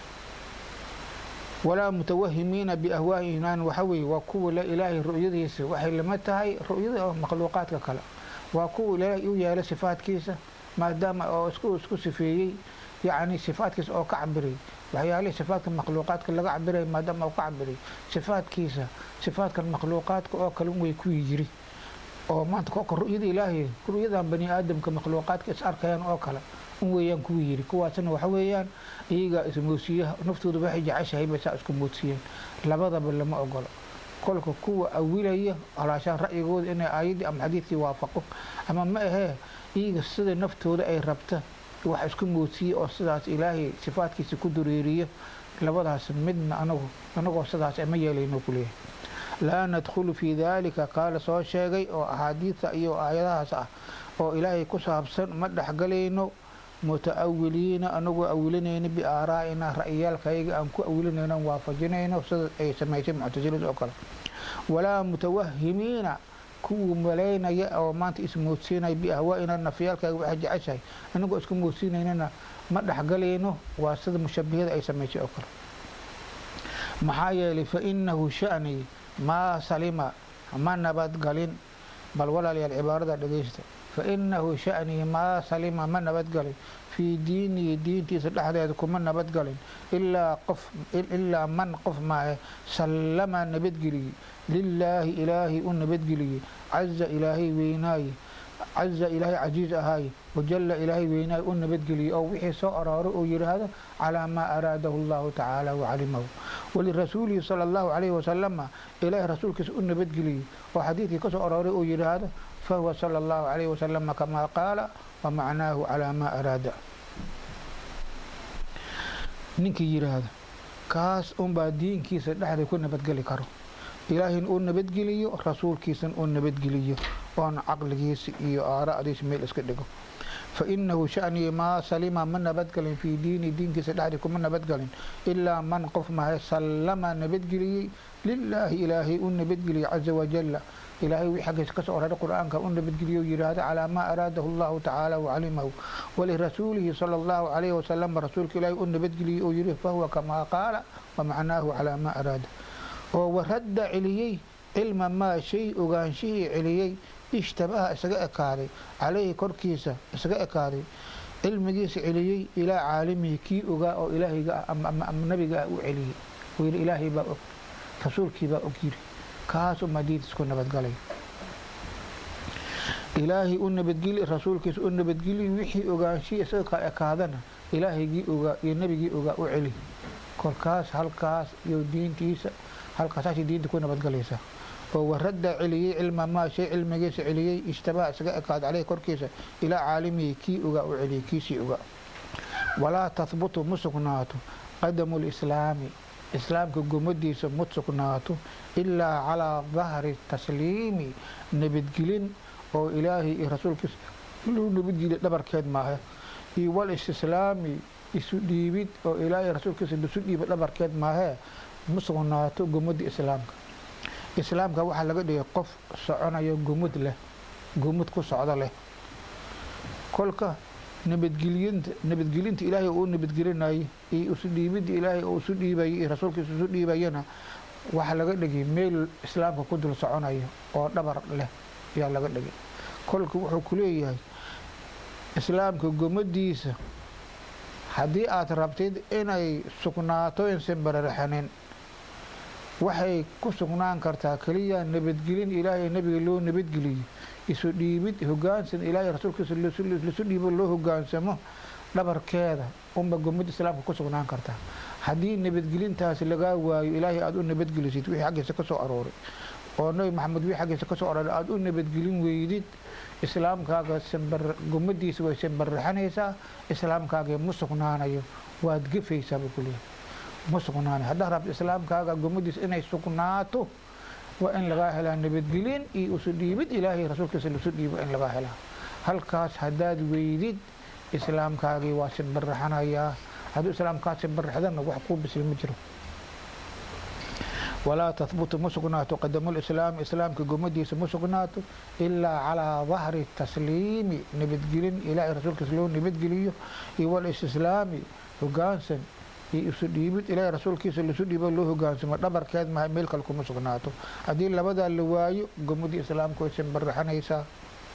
Speaker 1: walaa mutawahimiina biahwaa'inaan waxa weye waa kuwa la ilaahay ru'yadiisa waxay lama tahay ru'yada oo makhluuqaadka kale waa kuwa ilaahay u yeelay sifaadkiisa maadaama oo isku isku sifeeyey yacni sifaadkiisa oo ka cabiray waxyaalihii sifaadka makhluuqaadka laga cabiray maadaama oo ka cabiray sifaadkiisa sifaadkan makhluuqaadka oo kale way ku yiri oo maanta kolka ru'yada ilaahay ru'yadan bani aadamka makhluuqaadka is arkayaan oo kale un weeyaan kuwa yiri kuwaasna waxa weeyaan iyagaa ismoodsiiyaha naftooda waxay jeceshahay bay saa isku moodsiiyeen labadaba lama ogolo kolka kuwa awilaya halaashaan ra'yigooda inay aayaddii ama xadiidkii waafaqo ama ma ahee iyaga sida naftooda ay rabta wax isku moodsiiya oo sidaas ilaahay sifaadkiisa ku dureeriya labadaas midna anagu anagoo sidaas ma yeelayno kuleeyahay laa nadkhulu fii daalika kaa la soo sheegay oo axaadiidta iyo aayadahaas ah oo ilaahay ku saabsan ma dhexgalayno muta'awiliina anagoo awilinayno biaaraa'ina ra'yiyaalkayga aan ku awilinayno waafajinayno sida ay samaysay muctasilada oo kale walaa mutawahimiina kuwa malaynaya oo maanta ismoodsiinaya biahwaa'ina nafyaalkayga waxay jeceshahay anagoo isku moodsiinaynana ma dhexgalayno waa sida mushabihada ay samaysay oo kale maxaa yeelay fa inahu sha'ni maa salima ma nabadgalin bal walaalayaal cibaarada dhegeysta fa inahu sha'nii maa salima ma nabadgalin fii diinihi diintiisa dhexdeeda kuma nabadgalin ilaa qof ilaa man qof maahe sallama nabadgeliyey lilaahi ilaahay u nabadgeliyey caza ilaahay weynaaye caza ilaahay casiiz ahaaye wajalla ilaahay weynaaye u nabadgeliyey oo wixii soo arooray uu yidhaahdo calaa maa araadahu allahu tacaala wacalimahu walirasuulihi sala allahu calayhi wasalama ilaahay rasuulkiisa u nabadgeliyey oo xadiidkii ka soo arooray uu yidhaahdo fahuwa sala allahu calayhi wasalama kamaa qaala wamacnaahu calaa maa araada ninkii yidhaahda kaas unbaa diinkiisa dhexda ku nabadgeli karo ilaahayna uu nabadgeliyo rasuulkiisana uu nabadgeliyo oona caqligiisa iyo aara'diisa meel iska dhigo fa inahu sha'nii maa salima ma nabadgalin fii diini diinkiisa dhexdii kuma nabadgalin ilaa man qof mahay sallama nabadgeliyey lilaahi ilaahay u nabadgeliyey caza wajalla ilaahay wii xaggiisa kasoo oraray qur-aanka u nabadgeliyo yidhaahdo calaa maa araadahu allahu tacaala wacalimahu walirasuulihi sala allahu calayhi wasalam rasuulka ilaahay u nabadgeliyey oo yidhi fahuwa kamaa qaala wamacnaahu calaa maa araada oo waradda celiyey cilma maa shay ogaanshihii celiyey ishtabaha isaga ekaaday calayhi korkiisa isaga ekaaday cilmigiisa celiyey ilaa caalimihi kii ogaa oo ilaahayga ah ama nabiga ah u celiyey uu yidhi ilaahay baa og rasuulkii baa og yidhi kaas uma diintiisku nabadgalay ilaahay u nabadgeli rasuulkiisa u nabadgeli wixii ogaanshihii isaga ka ekaadana ilaahaygii ogaa iyo nebigii ogaa u celi kolkaas halkaas iyo diintiisa halkaasaasay diinta ku nabadgalaysaa oo waradda celiyey cilma maa shay cilmigiisa celiyey ishtabaha isaga ekaada caleyhi korkiisa ilaa caalimihi kii ogaa u celiyey kiisii ogaa walaa tahbutu ma sugnaato qadamu lislaami islaamka gumadiisa ma sugnaato ilaa calaa dahri tasliimi nabadgelin oo ilaahay iyo rasuulkiisa loo nabadgeliya dhabarkeed maahe iyo wal istislaami isu dhiibid oo ilaahay rasuulkiisa lisu dhiiba dhabarkeed maahee ma sugnaato gumada islaamka islaamka waxaa laga dhigay qof soconayo gumud leh gumud ku socdo leh kolka nabadgelyinta nabadgelinta ilaahay uu nabadgelinayo iyo isu dhiibidda ilaahay uu isu dhiibayo iyo rasuulkiisa isu dhiibayana waxaa laga dhigay meel islaamka ku dul soconayo oo dhabar leh ayaa laga dhigay kolka wuxuu ku leeyahay islaamka gumadiisa haddii aad rabtid inay sugnaato insan bararxanin waxay ku sugnaan kartaa keliya nabadgelin ilaahay nebiga loo nabadgeliyo isu dhiibid hogaansan ilaahay rasuulkiisa lisu dhiibo loo hogaansamo dhabarkeeda unba gumad islaamka ku sugnaan kartaa haddii nabadgelintaasi lagaa waayo ilaahay aada u nabadgelisid wixii xaggiisa ka soo arooray oo nabi maxamed wixii xaggiisa ka soo arooray aada u nabadgelin weydid islaamkaaga gumadiisa way sanbarraxanaysaa islaamkaaga ma sugnaanayo waad gefaysaa buu kuleeyahay ma sugnaanayo haddaa rabto islaamkaaga gumadiisa inay sugnaato waa in lagaa helaa nabadgelin iyo isu dhiibid ilaahay rasuulkiisa lisu dhiibo in lagaa helaa halkaas haddaad weydid islaamkaagii waa sanbarraxanayaa hadduu islaamkaa sanbarraxdana wax kuu bisli ma jiro walaa tahbutu ma sugnaato qadamulislaami islaamka gumadiisa ma sugnaato ilaa calaa dahri tasliimi nabadgelin ilaahay rasuulkiisa loo nabadgeliyo iyo walistislaami hogaansan iyo isu dhiibid ilaahay rasuulkiisa lisu dhiibo loo hogaansamo dhabarkeed maha meel kale kuma sugnaato haddii labadaa la waayo gumadii islaamka way sanbarraxanaysaa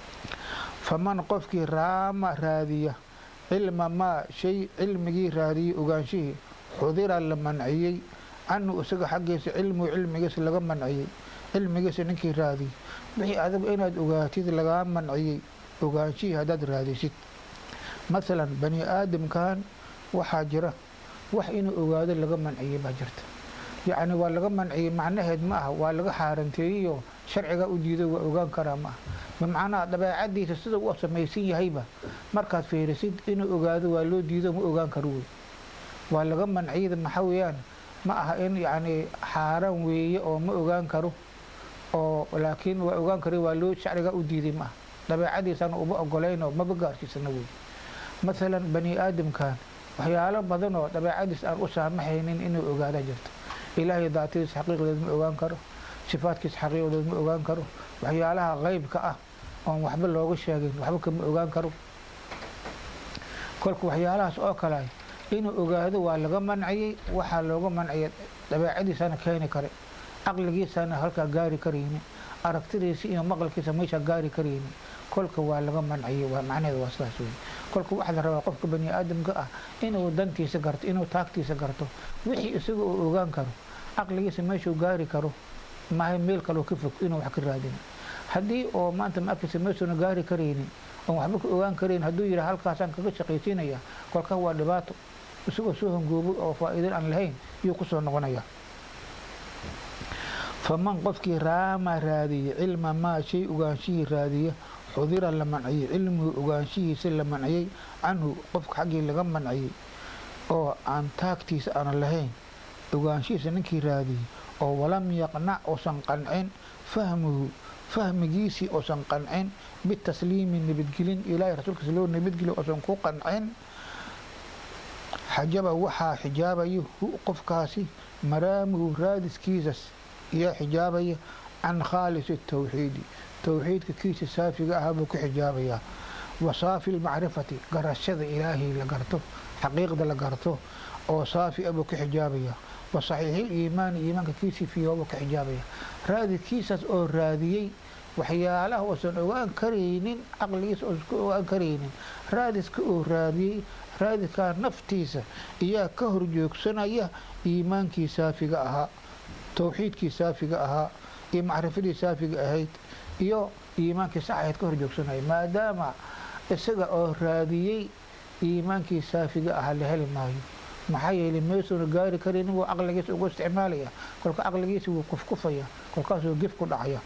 Speaker 1: faman qofkii raama raadiya cilma maa shay cilmigii raadiyey ogaanshihii xudira la manciyey canhu isaga xaggiisa cilmigu cilmigiisa laga manciyey cilmigiisa ninkii raadiyey wixii adigu inaad ogaatid lagaa manciyey ogaanshihii haddaad raadisid masalan bani aadamkan waxaa jira wax inuu ogaado laga manciyey baa jirta yacni waa laga manciyey macnaheed ma aha waa laga xaaranteeyeyoo sharcigaa u diiday waa ogaan karaa ma aha bimacnaha dabeecadiisa sida uu samaysan yahayba markaad fiirisid inuu ogaado waa loo diido ma ogaan karo wey waa laga manciyada maxaa weeyaan ma aha in yacni xaaraan weeye oo ma ogaan karo oo laakiin waa ogaan kara waa loo sharcigaa u diiday ma aha dabeecadiisana uma ogolaynoo maba gaarsiisana wey masalan bani aadamkan waxyaalo badan oo dabeecadiis aan u saamaxaynin inuu ogaada jirto ilaahay daatadiis xaqiiqdeed ma ogaan karo sifaadkiis xaqiiqdeed ma ogaan karo waxyaalaha qeybka ah oon waxba looga sheegin waxba kama ogaan karo kolka waxyaalahaas oo kale inuu ogaado waa laga manciyey waxaa looga manciyay dabeecadiisana keeni kare caqligiisana halkaa gaari karaynin aragtidiisa iyo maqalkiisa meeshaa gaari karaynin kolka waa laga manciyey macnaheeda waa sidaas wey kolka waxaa la rabaa qofka bani aadamka ah inuu dantiisa garto inuu taagtiisa garto wixii isaga uu ogaan karo caqligiisa meeshuu gaari karo mahay meel kaloo ka fog inuu wax ka raadin haddii oo maanta maagtiisa meeshuuna gaari karaynin oon waxba ka ogaan karayn hadduu yidhi halkaasaan kaga shaqaysiinaya kolka waa dhibaato isagoo soo hangoobay oo faa'iidin aan lahayn iyuu kusoo noqonaya faman qofkii raama raadiya cilma maa shay ogaanshihii raadiya xudira la manciyey cilmigu ogaanshihiisa la manciyey canhu qofka xaggii laga manciyey oo aan taagtiisa aan lahayn ogaanshihiisa ninkii raadiyey oo walam yaqnac uusan qancin fahmuhu fahmigiisii uusan qancin bitasliimi nabadgelin ilaahay rasuulkiisa loo nabadgeliyo uusan ku qancin xajaba waxaa xijaabaya hu qofkaasi maraamuhu raadiskiisas iyaa xijaabaya can khaalisi tawxiidi towxiidka kiisa saafiga ahaa buu ka xijaabayaa wa saafi lmacrifati garashada ilaahay la garto xaqiiqda la garto oo saafi a buu ka xijaabayaa wa saxiixil iimaani iimaanka kiisii fiiha buu ka xijaabaya raadidkiisaas oo raadiyey waxyaalaha uusan ogaan karaynin caqligiisa uusan ka ogaan karaynin raadiska oo raadiyey raadidkaa naftiisa iyaa ka horjoogsanaya iimaankii saafiga ahaa towxiidkii saafiga ahaa iyo macrifadii saafiga ahayd iyo iimaankii sax ahayd ka horjoogsanaya maadaama isaga oo raadiyey iimaankii saafiga ahaa la heli maayo maxaa yeelay meesuuna gaari karaynin wuu caqligiisa ugu isticmaalaya kolka caqligiisa wuu kufkufaya kolkaasuu gef ku dhacaya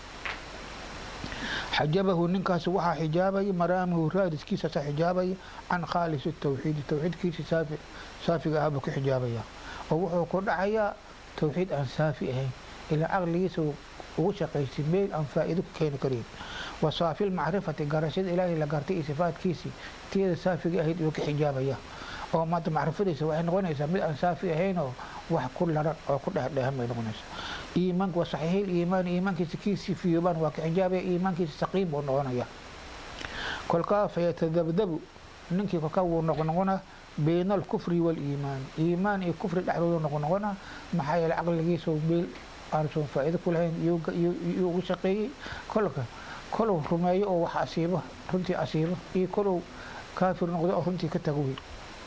Speaker 1: xajabahu ninkaas waxaa xijaabaya maraamuhu raadiskiisaasaa xijaabaya can khaalis tawxiidi towxiidkiisa saafiga ahaa buu ka xijaabaya oo wuxuu ku dhacayaa towxiid aan saafi ahayn ilaa caqligiisa ugu shaqaysay meel aan faa'iido ku keeni karin wa saafil macrifati garashada ilaahay la gartay iyo sifaadkiisii tiyada saafiga ahayd uu ka xijaabaya oo maanta macrifadiisa waxay noqonaysaa mid aan saafi ahaynoo wax ku laran oo ku dhexdhehan bay noqonaysaa iimaanka waa saxiixil iimaan iimaankiisa kiisii fiyooban waa ka xijaabaya iimaankiisa saqiim buu noqonaya kolkaa fayatadabdabu ninkii kolkaa wuu noqnoqona bayna alkufri waaliimaan iimaan iyo kufri dhexdooda noqnoqona maxaa yeele caqligiisa meel aansan faa'iido ku lahayn yuu ugu shaqeeyey kolka kolow rumeeyo oo wax asiibo runtii asiibo iyo kolow kaafir noqdo oo runtii ka tago wey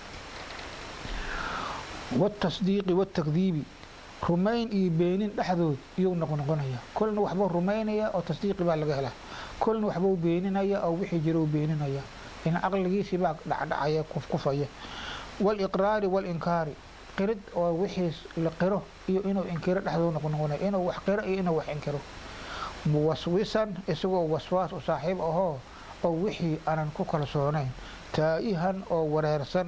Speaker 1: waatasdiiqi waatakdiibi rumayn iyo beenin dhexdood iyuu noqnoqonaya kolna waxbuu rumaynaya oo tasdiiqi baa laga helaa kolna waxbuu beeninaya oo wixii jirou beeninaya in caqligiisii baa dhacdhacaya kufkufaya waaliqraari waalinkaari qirid oo wixii la qiro iyo inuu inkiro dhexdooda noqnoqonaya inuu wax qiro iyo inuu wax inkiro muwaswisan isagoo waswaas u saaxiib ahoo oo wixii aanan ku kalsoonayn taa'ihan oo wareersan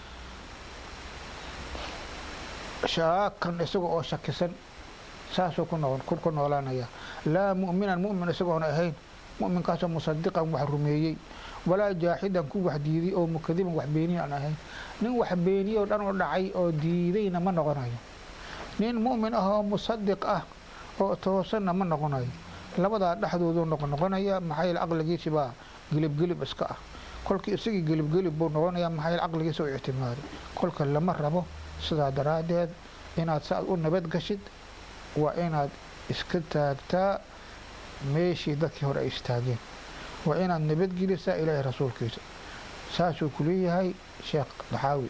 Speaker 1: shaakan isaga oo shakisan saasuu ku noolaanaya laa mu'minan mu'min isagoona ahayn mu'minkaasoo musadiqan wax rumeeyey walaa jaaxidan ku wax diiday oo mukadiban wax beeniya aan ahayn nin wax beeniye oo dhan u dhacay oo diidayna ma noqonayo nin mu'min ah oo musadiq ah oo toosanna ma noqonayo labadaa dhexdooduu noqnoqonaya maxaa yeele caqligiisi baa gelibgelib iska ah kolkii isagii gelibgelib buu noqonaya maxaa yeele caqligiisa u ictimaaday kolka lama rabo sidaa daraaddeed inaad saaad u nabad gashid waa inaad iska taagtaa meeshii dadkii hore ay istaageen waa inaad nabadgelisaa ilaahay rasuulkiisa saasuu ku leeyahay sheekh daxaawi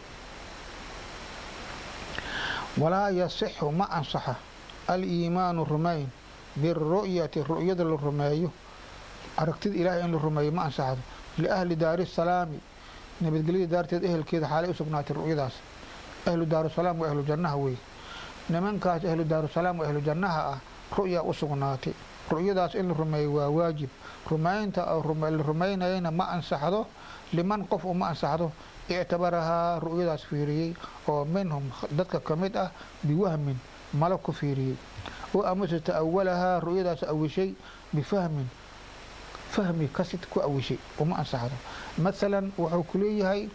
Speaker 1: walaa yasixu ma ansaxa aliimaanu rumayn biru'yati ru'yada la rumeeyo aragtida ilaahay in la rumeeyo ma ansaxdo liahli daari salaami nabadgelyada daarteed ehelkeeda xaalay u sugnaatay ru'yadaas ahlu daarusalaam waa ahlu jannaha wey nimankaas ahlu daarusalaam waa ahlu jannaha ah ru'yaa u sugnaatay ru'yadaas in la rumeeyo waa waajib rumaynta la rumaynayana ma ansaxdo liman qof uma ansaxdo ictabarahaa ru'yadaas fiiriyey oo minhum dadka ka mid ah biwahmin malo ku fiiriyey oo amase ta'awalahaa ru'yadaas awishay bifahmin fahmi kasid ku awishay uma ansaxdo masalan wuxuu ku leeyahay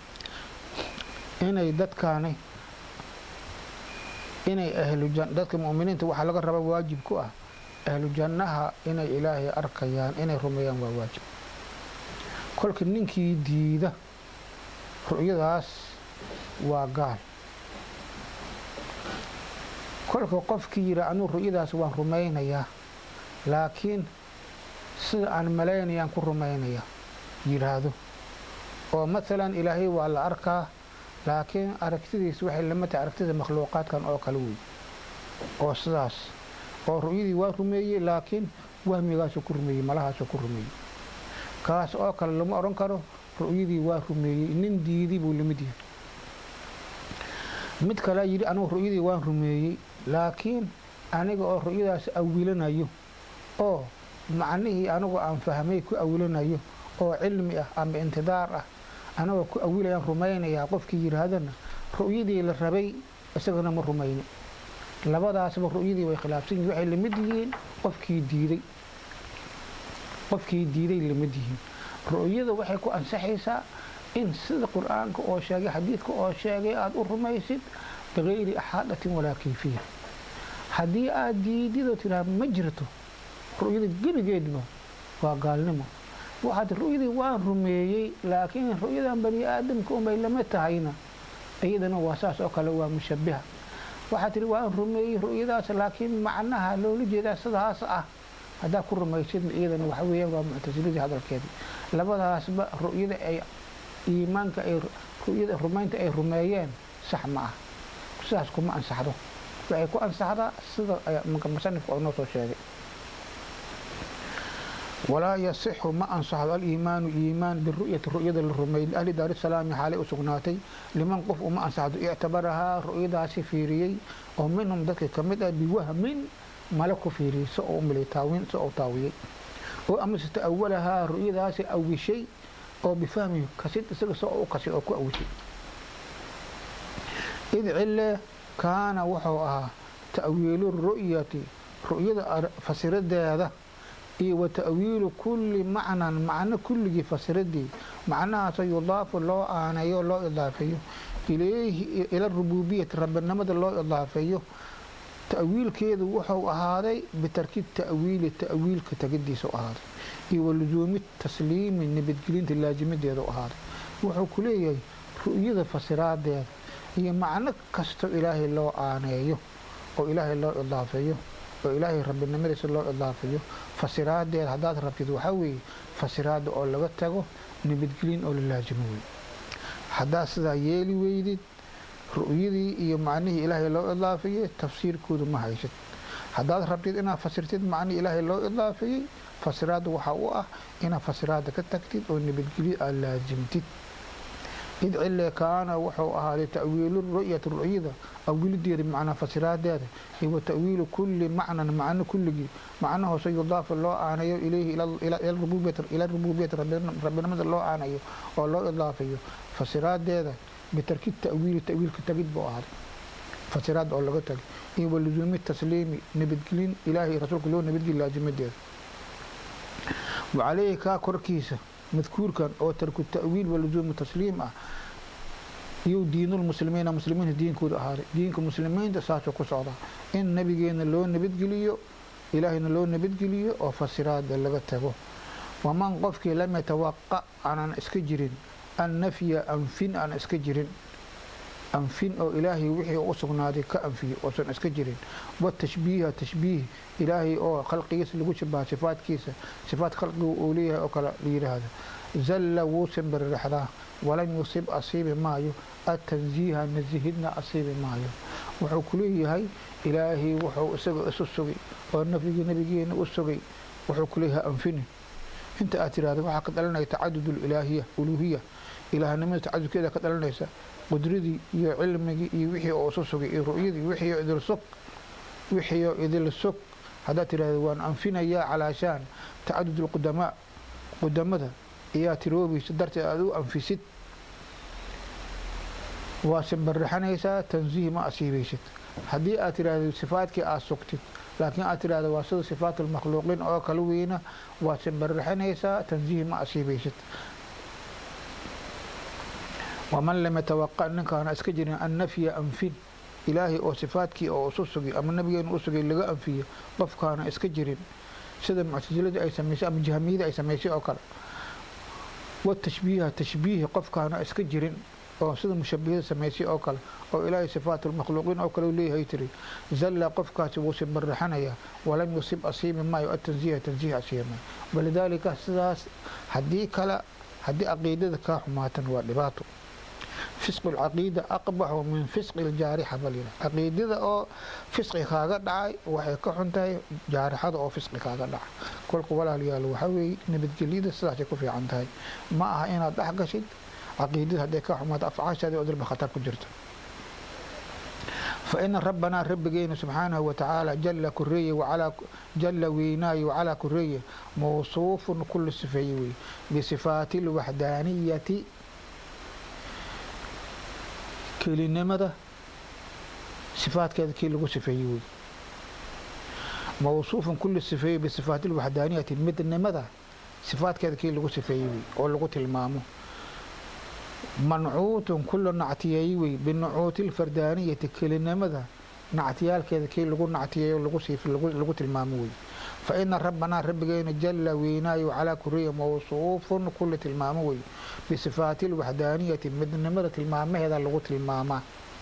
Speaker 1: inay dadkaani inay ahlu dadka mu'miniinta waxaa laga raba waajib ku ah ahlu jannaha inay ilaahay arkayaan inay rumeeyaan waa waajib kolka ninkii diida ru'yadaas waa gaal kolka qofkii yidhi anuu ru'yadaas waan rumaynayaa laakiin sida aan malaynayaan ku rumaynaya yidhaahdo oo masalan ilaahay waa la arkaa laakiin aragtidiisa waxay lama tahay aragtida makhluuqaadkan oo kale wey oo sidaas oo ru'yadii waa rumeeyey laakiin wahmigaasuu ku rumeeyey malahaasuu ku rumeeyey kaas oo kale lama odhan karo ru'yadii waa rumeeyey nin diidi buu lamid yahay mid kalea yidhi anugu ru'yadii waan rumeeyey laakiin aniga oo ru'yadaas awilanayo oo macnihii anigu aan fahmay ku awilanayo oo cilmi ah ama intidaar ah anagoo ku awilayaan rumaynayaa qofkii yidhaahdana ru'yadii la rabay isagana ma rumayno labadaasba ru'yadii way khilaafsan yihin waxay lamid yihiin qofkii diiday qofkii diiday lamid yihiin ru'yada waxay ku ansaxaysaa in sida qur'aanka oo sheegay xadiidka oo sheegay aada u rumaysid bikayri axaadatin walaa kayfiya haddii aada diididoo tidhaha ma jirto ru'yada gebigeedba waa gaalnimo waxaad ru'yadii waan rumeeyey laakiin ru'yadan bani aadamka unbay lama tahayna iyadana waa saas oo kale waa mushabiha waxaad tihi waan rumeeyey ru'yadaas laakiin macnaha loola jeedaa sidaas ah haddaa ku rumaysidna iyadana waxa weeyaan waa muctasiladii hadalkeedii labadaasba ru'yada ay iimaanka ay ru'yada rumaynta ay rumeeyeen sax ma ah sidaas kuma ansaxdo waxay ku ansaxdaa sida musanifka oo noo soo sheegay walaa yasixu ma ansaxdo aliimaanu iimaan biru'yati ru'yada la rumeeyey liahli daarisalaami xaalay u sugnaatay liman qof uma ansaxdo ictabarahaa ru'yadaasi fiiriyey oo minhum dadka ka mid ah biwahmin male ku fiiriyey si oo umilay taawin si oo taawiyey oo amase ta'awalahaa ru'yadaasi awishay oo bifahmi kasid isaga si oo u kasid oo ku awishay id cille kaana wuxuu ahaa ta'wiilu ru'yati ru'yada fasiradeeda iyo wa ta'wiilu kulli macnan macno kulligii fasiradii macnahaasoo yudaafu loo aaneeyo loo idaafeeyo ilayhi ila rububiyati rabbinimada loo idaafeeyo ta'wiilkeedu wuxuu ahaaday bitarki ta'wiili ta'wiilka tegidiisa u ahaaday iyo walusuumi tasliimi nabadgelinta laasimadeeda u ahaaday wuxuu ku leeyahay ru'yada fasiraadeeda iyo macno kastoo ilaahay loo aaneeyo oo ilaahay loo idaafeeyo oo ilaahay rabbinimadiisa loo idaafeeyo fasiraadeeda haddaad rabtid waxaa weeye fasiraada oo laga tago nabadgelin oo la laasimo wey haddaad sidaa yeeli weydid ru'yadii iyo macnihii ilaahay loo idaafeeyey tafsiirkoodu ma haysid haddaad rabtid inaad fasirtid macnihii ilaahay loo idaafeeyey fasiraada waxaa u ah inaad fasiraada ka tagtid oo nabadgelyo aad laasimtid id cile kaana wuxuu ahaaday ta'wiilu ru'yati ru'yada awilideeda macnaa fasiraadeeda iyo wa ta'wiilu kulli macnan macno kulligii macnahoose yudaafu loo aanayo ilayhi ila rububiyati rabbinimada loo aanayo oo loo idaafeeyo fasiraadeeda bitarki ta'wiili ta'wiilka tagid buu ahaaday fasiraad oo laga tagay iyo walusuumi tasliimi nabadgelin ilaahay rasuulka loo nabadgeli laasimadeeda wacaleyhi kaa korkiisa madkuurkan oo tarku ta'wiil walusuumu tasliim ah iyo diinulmuslimiina muslimiinta diinkooda ahaaday diinka muslimiinta saasuu ku socdaa in nabigeena loo nabadgeliyo ilaahayna loo nabadgeliyo oo fasiraada laga tago waman qofkii lam yatawaqa aanan iska jirin annafya anfin aan iska jirin anfin oo ilaahay wixii u sugnaaday ka anfiyo oosan iska jirin watashbiiha tashbiih ilaahay oo khalqigiisa lagu shabaha sifaadkiisa sifaad khalqiga uu leeyahay oo kale la yidhaahdo zalla wuu simbiriraxdaa walam yusib asiibi maayo atanziiha nasihidna asiibi maayo wuxuu ku leeyahay ilaahay wuxuu isaga isu sugay oo nafyigii nabigeena u sugay wuxuu ku leeyahay anfini inta aad tiraahdo waxaa ka dhalanaya tacadud ilaahiya uluhiya ilaahnimada tacadudkeeda ka dhalanaysa qudradii iyo cilmigii iyo wixii oo isu sugay iyo ru'yadii wixii oo idil sug wixii oo idil sug haddaad tiraahdo waan anfinayaa calaashaan tacadud alqudamaa qudamada iyaa tiroobaysa darteed aad u anfisid waa simbirixanaysaa tansiih ma asiibaysid haddii aad tiraahdo sifaadkii aad sugtid laakiin aad tiraahdo waa sida sifaat almakhluuqiin oo kala weyna waad simbirixanaysaa tansiih ma asiibaysid waman lam yatawaqa ninkaana iska jirin annafya anfin ilaahay oo sifaadkii oo isu sugay ama nabigeena u sugay laga anfiyo qofkaana iska jirin sida muctasilada ay samaysay ama jahmiyada ay samaysay oo kale watashbiiha tashbiihi qofkaana iska jirin oo sida mushabihada samaysay oo kale oo ilaahay sifaat almakhluuqiin oo kale leeyahay tiri zalla qofkaasi wuu simbirixanayaa walam yusib asiibi maayo atanziiha tanziih asiibi maayo walidaalika sidaas haddii kale haddii caqiidada kaa xumaatan waa dhibaato fisqu lcaqiida aqbaxu min fisqi ljaarixa balyira caqiidada oo fisqi kaaga dhacay waxay ka xun tahay jaarixada oo fisqi kaaga dhacay kolka walaalayaal waxaa weeye nabadgelyada sidaasay ku fiican tahay ma aha inaad dhex gashid caqiidada hadday ka xumaato afcaashaadii oo dalba khatar ku jirta فإن ربنا ربنا سبحانه وتعالى جل كرية وعلى جل ويناي وعلى كرية موصوف كل صفيوي بصفات الوحدانية كلمة صفات كذا كي لغو صفيوي موصوف كل صفي بصفات الوحدانية مثل ماذا صفات كذا كي لغو صفيوي أو لغو تلمامه mancuutun kula nactiyeey wey binucuuti lfardaaniyati kelinimada nactiyaalkeeda kii lagu nactiyeeyo lagu tilmaamo wey fa ina rabbanaa rabbigeena jalla weynaayo calaa kuriya mawsuufun kula tilmaamo wey bisifaati lwaxdaaniyati midnimada tilmaamaheeda lagu tilmaamaa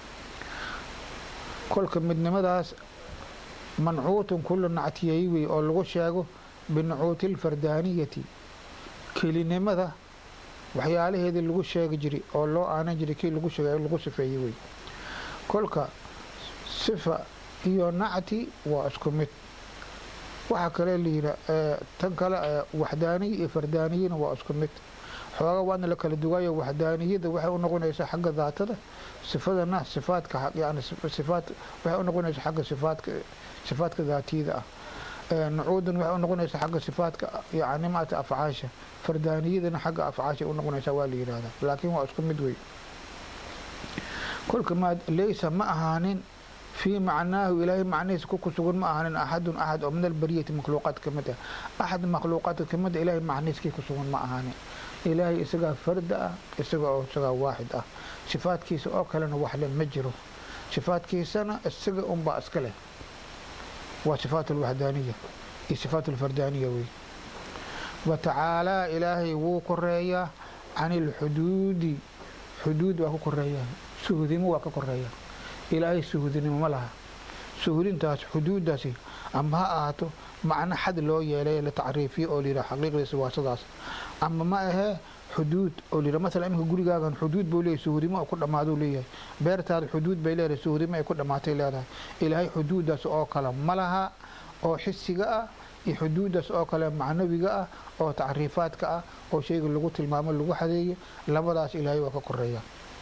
Speaker 1: kolka midnimadaas mancuutun kula nactiyeey wey oo lagu sheego binucuuti lfardaaniyati kelinimada waxyaalaheedii lagu sheegi jiray oo loo aanan jiray kii lagu sheegay lagu sifeeyey wey kolka sifa iyo nacti waa isku mid waxaa kale layidha tan kale waxdaaniya iyo fardaaniyana waa isku mid xooga waana la kala duwaayo waxdaaniyada waxay u noqonaysaa xagga daatada sifadana sifaadka yani sifaad waxay u noqonaysaa xagga sifaadka sifaadka daatiyada ah nucuudan waxay u noqonaysaa xagga sifaadka yani maata afcaasha fardaaniyadana xagga afcaasha u noqonaysaa waa la yidhahdaa laakiin waa isku mid wey kolka ma leysa ma ahaanin fii macnaahu ilaahay macnihiisa ku kusugan ma ahanin axadun axad oo min albariyati makhluuqaad ka mid ah axad makhluuqaadka ka mid a ilahay macnihiiskii kusugan ma ahanin ilaahay isagaa farda ah isaga oo isagaa waaxid ah sifaadkiisa oo kalena waxle ma jiro sifaadkiisana isaga unbaa iska leh waa sifaat alwaxdaaniya iyo sifaat alfardaaniya wey wa tacaalaa ilaahay wuu koreeyaa can ilxuduudi xuduud waa ku koreeyaa suhudimo waa ka koreeya ilaahay suhudinimo ma laha suhudintaas xuduuddaasi ama ha ahaato macno xad loo yeelay la tacriifiyo oo layidhaha xaqiiqdiisa waa sidaas ama ma ahee xuduud oo layidhaha masalan iminka gurigaagan xuduud buu leeyahay suhudimo oo ku dhammaaduu leeyahay beertaada xuduud bay leedahay suhudimo ay ku dhammaatay leedahay ilaahay xuduuddaas oo kale ma laha oo xisiga ah iyo xuduuddaas oo kale macnawiga ah oo tacriifaadka ah oo shayga lagu tilmaamo lagu xadeeyo labadaas ilaahay waa ka koreeya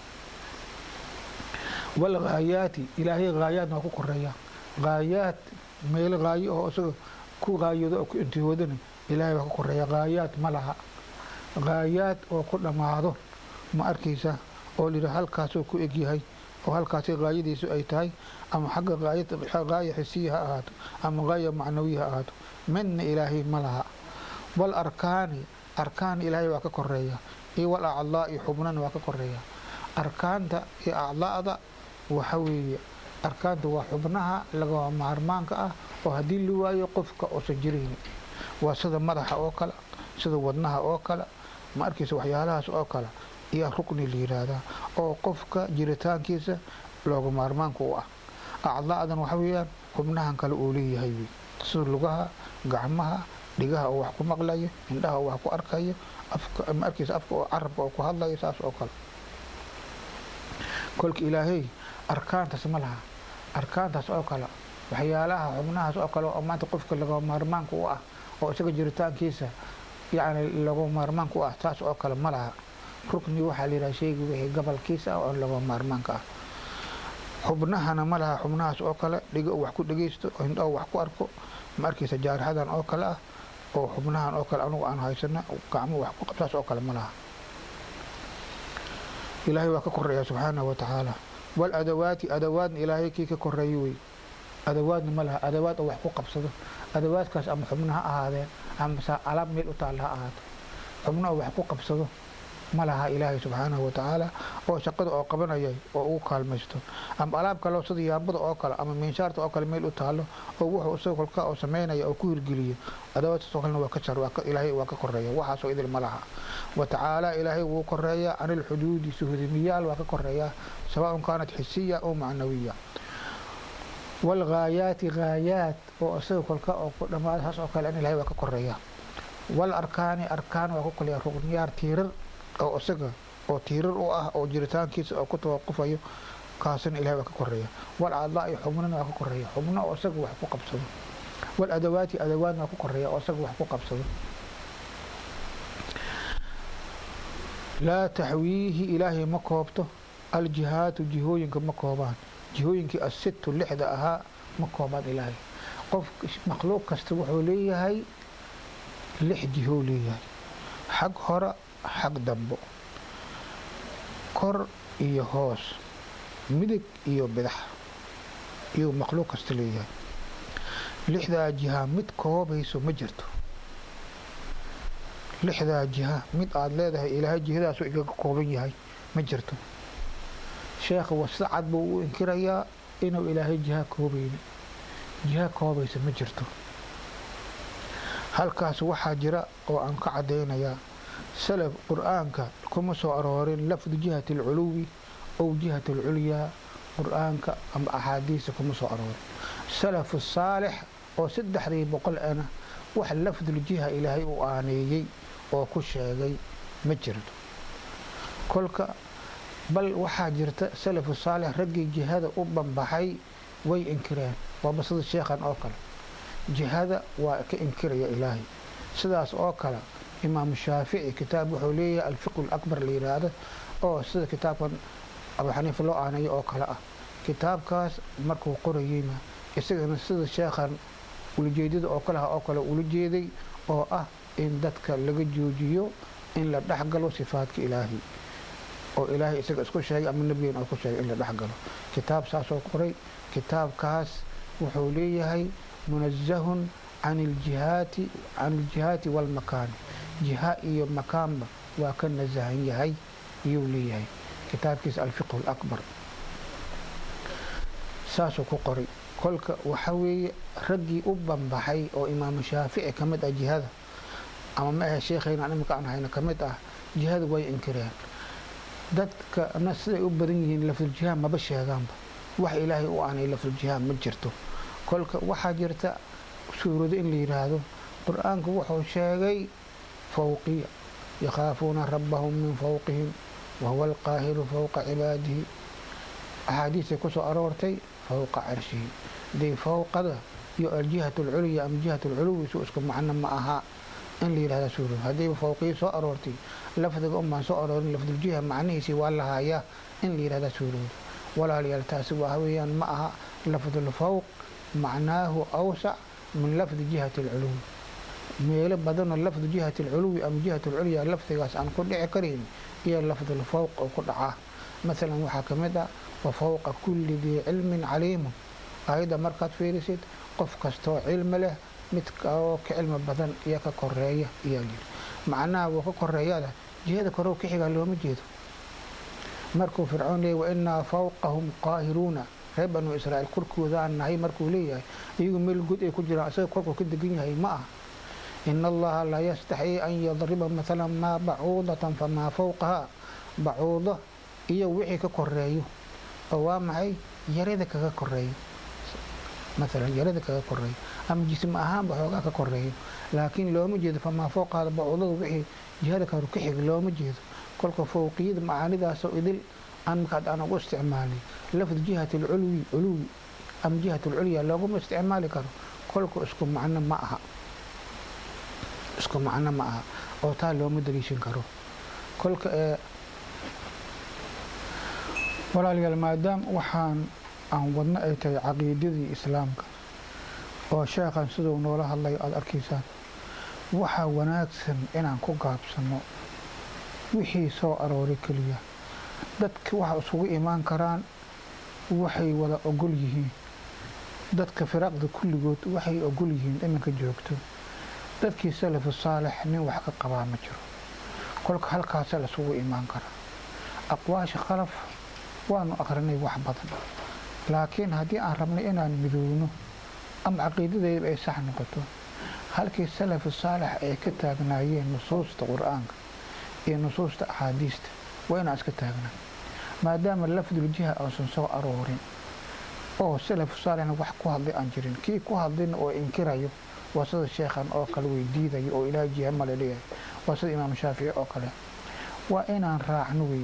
Speaker 1: walghaayaati ilaahay haayaadna waa ku koreeya haayaad meel haayo oo isaga ku haayado oo ku intihoodana ilaahay waa ka koreeya haayaad ma laha haayaad oo ku dhammaado ma arkaysa oo layidhaha halkaasoo ku egyahay oo halkaasi haayadiisu ay tahay ama xagga haaya xisiya ha ahaato ama haaya macnawiya ha ahaato midna ilaahay ma laha wal arkaani arkaan ilaahay waa ka koreeya iyo wal acdaa iyo xubnana waa ka koreeya arkaanta iyo acdaada waxa weeye arkaanta waa xubnaha lagama maarmaanka ah oo haddii la waayo qofka uusan jirayni waa sida madaxa oo kale sida wadnaha oo kale ma arkaysa waxyaalahaas oo kale iyo rukni la yidhaahdaa oo qofka jiritaankiisa looga maarmaanka u ah acdaadan waxa weeyaan xubnahan kale uu leeyahay wey sida lugaha gacmaha dhigaha oo wax ku maqlayo indhaha oo wax ku arkayo afka ma arkaysa afka oo carabka oo ku hadlayo saas oo kale kolka ilaahay arkaantaas ma laha arkaantaas oo kale waxyaalaha xubnahaas oo kale oo maanta qofka lagama maarmaanka u ah oo isaga jiritaankiisa yacni lagama maarmaanka u ah taas oo kale ma laha rukni waxaa la yidhaha sheyga wixii gabalkiisa ah oo lagama maarmaanka ah xubnahana ma laha xubnahaas oo kale dhiga wax ku dhegeysto indho wax ku arko ma arkaysa jaarixadan oo kale ah oo xubnahan oo kale anugu aan haysana gacmo wax ku qabtaas oo kale ma laha ilaahay waa ka koreeya subxaanahu wa tacaala wal adawaati adawaadna ilaahay kii ka koreeyo wey adawaadna ma laha adawaad oo wax ku qabsado adawaadkaas ama xubno ha ahaadeen ama sa alaab meel u taalla ha ahaato xubno oo wax ku qabsado ma laha ilaahay subxaanahu wa tacaala oo shaqada oo qabanaya oo ugu kaalmaysto ama alaab kaleo sida yaabada oo kale ama miinshaarta oo kale meel u taalo oo wuxuu isaga kolka oo samaynaya oo ku hirgeliyo adawaadtaas oo kalena waa ka jar ilaahay waa ka koreeya waxaasoo idil ma laha wa tacaala ilaahay wuu koreeyaa can ilxuduudi suhudimiyaal waa ka koreeyaa sawaaun kaanat xisiya oo macnawiya walghaayaati haayaat oo isaga kolka oo ku dhammaada saas oo kale in ilahay waa ka koreeya wal arkaani arkaan waa ku koleeya rugniyaar tiirar oo isaga oo tiirar u ah oo jiritaankiisa oo ku tawaqufayo kaasina ilahay waa ka koreeya wal acdaa iyo xubnana waa ka koreeya xubno oo isaga wax ku qabsado wal adawaati adawaadna waa ku koreeya oo isaga wax ku qabsado laa taxwiihi ilaahay ma koobto aljihaatu jihooyinka ma koobaan jihooyinkii asittu lixda ahaa ma koobaan ilaahay qof makhluuq kasta wuxuu leeyahay lix jihou leeyahay xag hore xag dambo kor iyo hoos midig iyo bidax iyuu makhluuq kasta leeyahay lixdaa jiha mid koobayso ma jirto lixdaa jiha mid aada leedahay ilaahay jihadaasuu igaga kooban yahay ma jirto sheekha wasida cad buu u inkirayaa inuu ilaahay jiha koobayni jiha koobaysa ma jirto halkaas waxaa jira oo aan ka caddaynayaa salaf qur-aanka kuma soo aroorin lafdu jihati alculuwi ow jihati alculyaa qur-aanka ama axaadiista kuma soo aroorin salafu saalix oo saddexdii boqol ana wax lafduljiha ilaahay u aaneeyey oo ku sheegay ma jirto kolka bal waxaa jirta salafu saalix raggii jihada u banbaxay way inkireen waaba sida sheekhan oo kale jihada waa ka inkiraya ilaahay sidaas oo kale imaamu shaafici kitaab wuxuu leeyahay alfiqu lakbar la yidhaahdo oo sida kitaabkan abu xaniifa loo aaneeyo oo kale ah kitaabkaas markuu qorayeyna isagana sida sheekhan ulajeedada oo kale ah oo kale ula jeeday oo ah in dadka laga joojiyo in la dhexgalo sifaadka ilaahay oo ilaahay isaga isku sheegay ama nebigeena oo ku sheegay in la dhex galo kitaab saasoo qoray kitaabkaas wuxuu leeyahay munazahun can iljihaati can iljihaati walmakaani jiha iyo makaanba waa ka nasahan yahay iyuu leeyahay kitaabkiisa alfiqhu alakbar saasuu ku qoray kolka waxa weeye raggii u banbaxay oo imaamu shaafici ka mid ah jihada ama ma ahe sheekhayna imika aan hayno ka mid ah jihada way inkireen dadkana siday u badan yihiin lafduljihaad maba sheegaanba wax ilaahay u aanay lafduljihaad ma jirto kolka waxaa jirta suurado in la yidhaahdo qur-aanku wuxuu sheegay fawqiya yakhaafuuna rabbahum min fawqihim wahuwa alqaahiru fawqa cibaadihi axaadiisay ku soo aroortay fawqa carshihi dee fawqada iyo aljihat alculya ama jihat alculuwi su isku macno ma aha in la yidhahda suurado haddayba fawqiya soo aroortay lafdiga unbaan soo aroorin lafduljiha macnihiisii waa lahayaa in la yidhahda suuroodo walaalayaal taasi waa weeyaan ma aha lafdulfawq macnaahu awsac min lafdi jihati alculuwi meelo badanoo lafdu jihati alculuwi ama jihat alculya lafdigaas aan ku dhici karayn iyo lafdulfawq oo ku dhacaa masalan waxaa ka mid ah wa fawqa kulli dii cilmin caliimun ayadda markaad fiirisid qof kastoo cilmi leh mid oo ka cilmi badan iyo ka koreeya iyaa yidhi macnaha wuu ka koreeyada jihada korew ka xigaa looma jeedo markuu fircoon leeyay wainaa fawqahum qaahiruuna reer banu israa'iil korkooda aan nahay markuu leeyahay iyagu meel good ay ku jiraan isaga korkuu ka degan yahay ma aha ina allaha laa yastaxii an yadriba maalan maa bacuudatan famaa fawqahaa bacuudo iyo wixii ka koreeyo oo waa maxay yarada kaga koreeyo maalan yarada kaga koreeyo ama jism ahaanba xoogaa ka koreeyo laakiin looma jeedo famaa fawqaada bacuudada wixii jihada karu ka xig looma jeedo kolka fawqiyada macaanidaasoo idil aan markaad aan ugu isticmaalay lafd jihat alculwi culuwi ama jihat alculya looguma isticmaali karo kolka isku macno ma aha isku macno ma aha oo taa looma daliishan karo kolka ee walaalayaal maadaama waxaan aan wadno ay tahay caqiidadii islaamka oo sheekhan siduu noola hadlayo aada arkaysaan waxaa wanaagsan inaan ku gaabsano wixii soo arooray keliya dadka waxa isugu imaan karaan waxay wada ogol yihiin dadka firaaqda kulligood waxay ogol yihiin iminka joogto dadkii salafu saalix nin wax ka qabaa ma jiro kolka halkaasa laisugu imaan karaa aqwaasha khalaf waanu aqrinay wax badan laakiin haddii aan rabnay inaan midowno ama caqiidadayba ay sax noqoto halkii salafu saalix ay ka taagnaayeen nusuusta qur-aanka iyo nusuusta axaadiista waa inaan iska taagnaa maadaama lafduljiha uusan soo aroorin oo salafu saalixna wax ku hadlay aan jirin kii ku hadlayna oo inkirayo waa sida sheekhan oo kale way diidayo oo ilaahay jiha male leeyahay waa sida imaam shaafici oo kale waa inaan raacno wey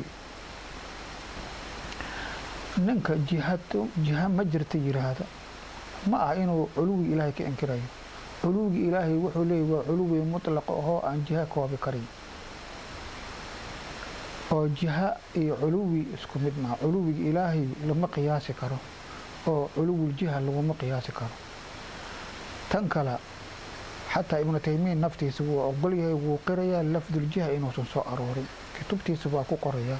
Speaker 1: ninka jihado jiha ma jirta yiraahda ma ah inuu culuwi ilaahay ka inkirayo culuwigi ilaahay wuxuu leeyahy waa culuwi mutlaqa ahoo aan jiha koobi karin oo jiha iyo culuwi isku mid maha culuwiga ilaahay lama qiyaasi karo oo culuwuljiha laguma qiyaasi karo tan kale xataa ibnu taymiya naftiisa wuu ogol yahay wuu qirayaa lafduljiha inuusan soo aroorin kutubtiisa waa ku qorayaa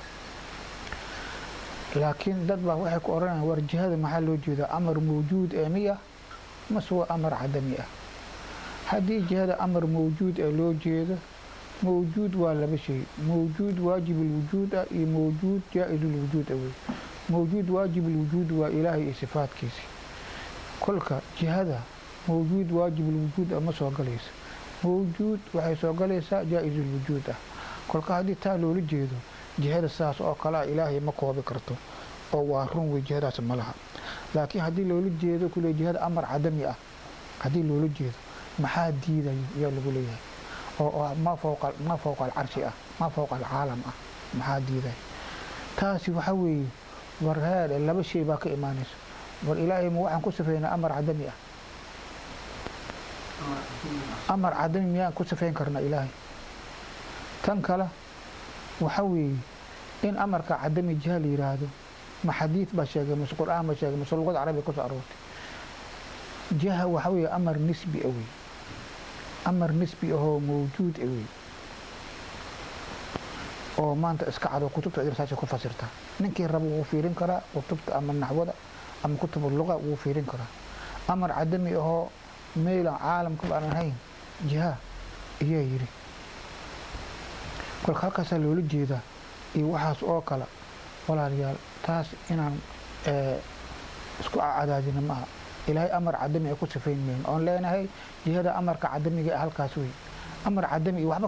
Speaker 1: laakiin dad baa waxay ku odhanayaan war jihada maxaa loo jeedaa amar mawjuud ee miya mase waa amar cadami ah haddii jihada amar mawjuud ee loo jeedo mawjuud waa laba shay mawjuud waajibulwujuud ah iyo mawjuud jaa-isulwujuud ah wey mawjuud waajibulwujuud waa ilaahay iyo sifaadkiisi kolka jihada mawjuud waajibulwujuud ah ma soo galayso mawjuud waxay soo galaysaa jaa-isulwujuud ah kolka haddii taa loola jeedo jihada sidaas oo kale ah ilaahay ma koobi karto oo waa run wey jihadaas ma laha laakiin haddii loola jeedo kule jihada amar cadami ah haddii loola jeedo maxaa diidayo ayaa lagu leeyahay oo ma fowqa ma fowqa alcarshi ah ma fowqa alcaalam ah maxaa diidayo taasi waxa weeye war heede laba shay baa ka imaanaysa war ilaahay ma waxaan ku sifeynaa amar cadami ah amar cadami miyaan ku sifeyn karna ilaahay tan kale waxa weeye in amarka cadami jiha la yiraahdo ma xadiid baa sheegay mase qur-aan baa sheegay mase luqada carabiga kusoo aroortay jiha waxa weeye amar nisbi ah wey amar nisbi ahoo mawjuud ah wey oo maanta iska cado kutubta irsaasha ku fasirtaa ninkii raba wuu fiirin karaa kutubta ama naxwada ama kutubu luqa wuu fiirin karaa amar cadami ahoo meylan caalamkaba aan ahayn jiha ayaa yidhi kolka halkaasaa loola jeedaa iyo waxaas oo kale walaalayaal taas inaan isku cadaadina maaha ilaahay amar cadami ay ku sifayn mayno oon leenahay jihada amarka cadamiga halkaas wey amar cadami iyo waxba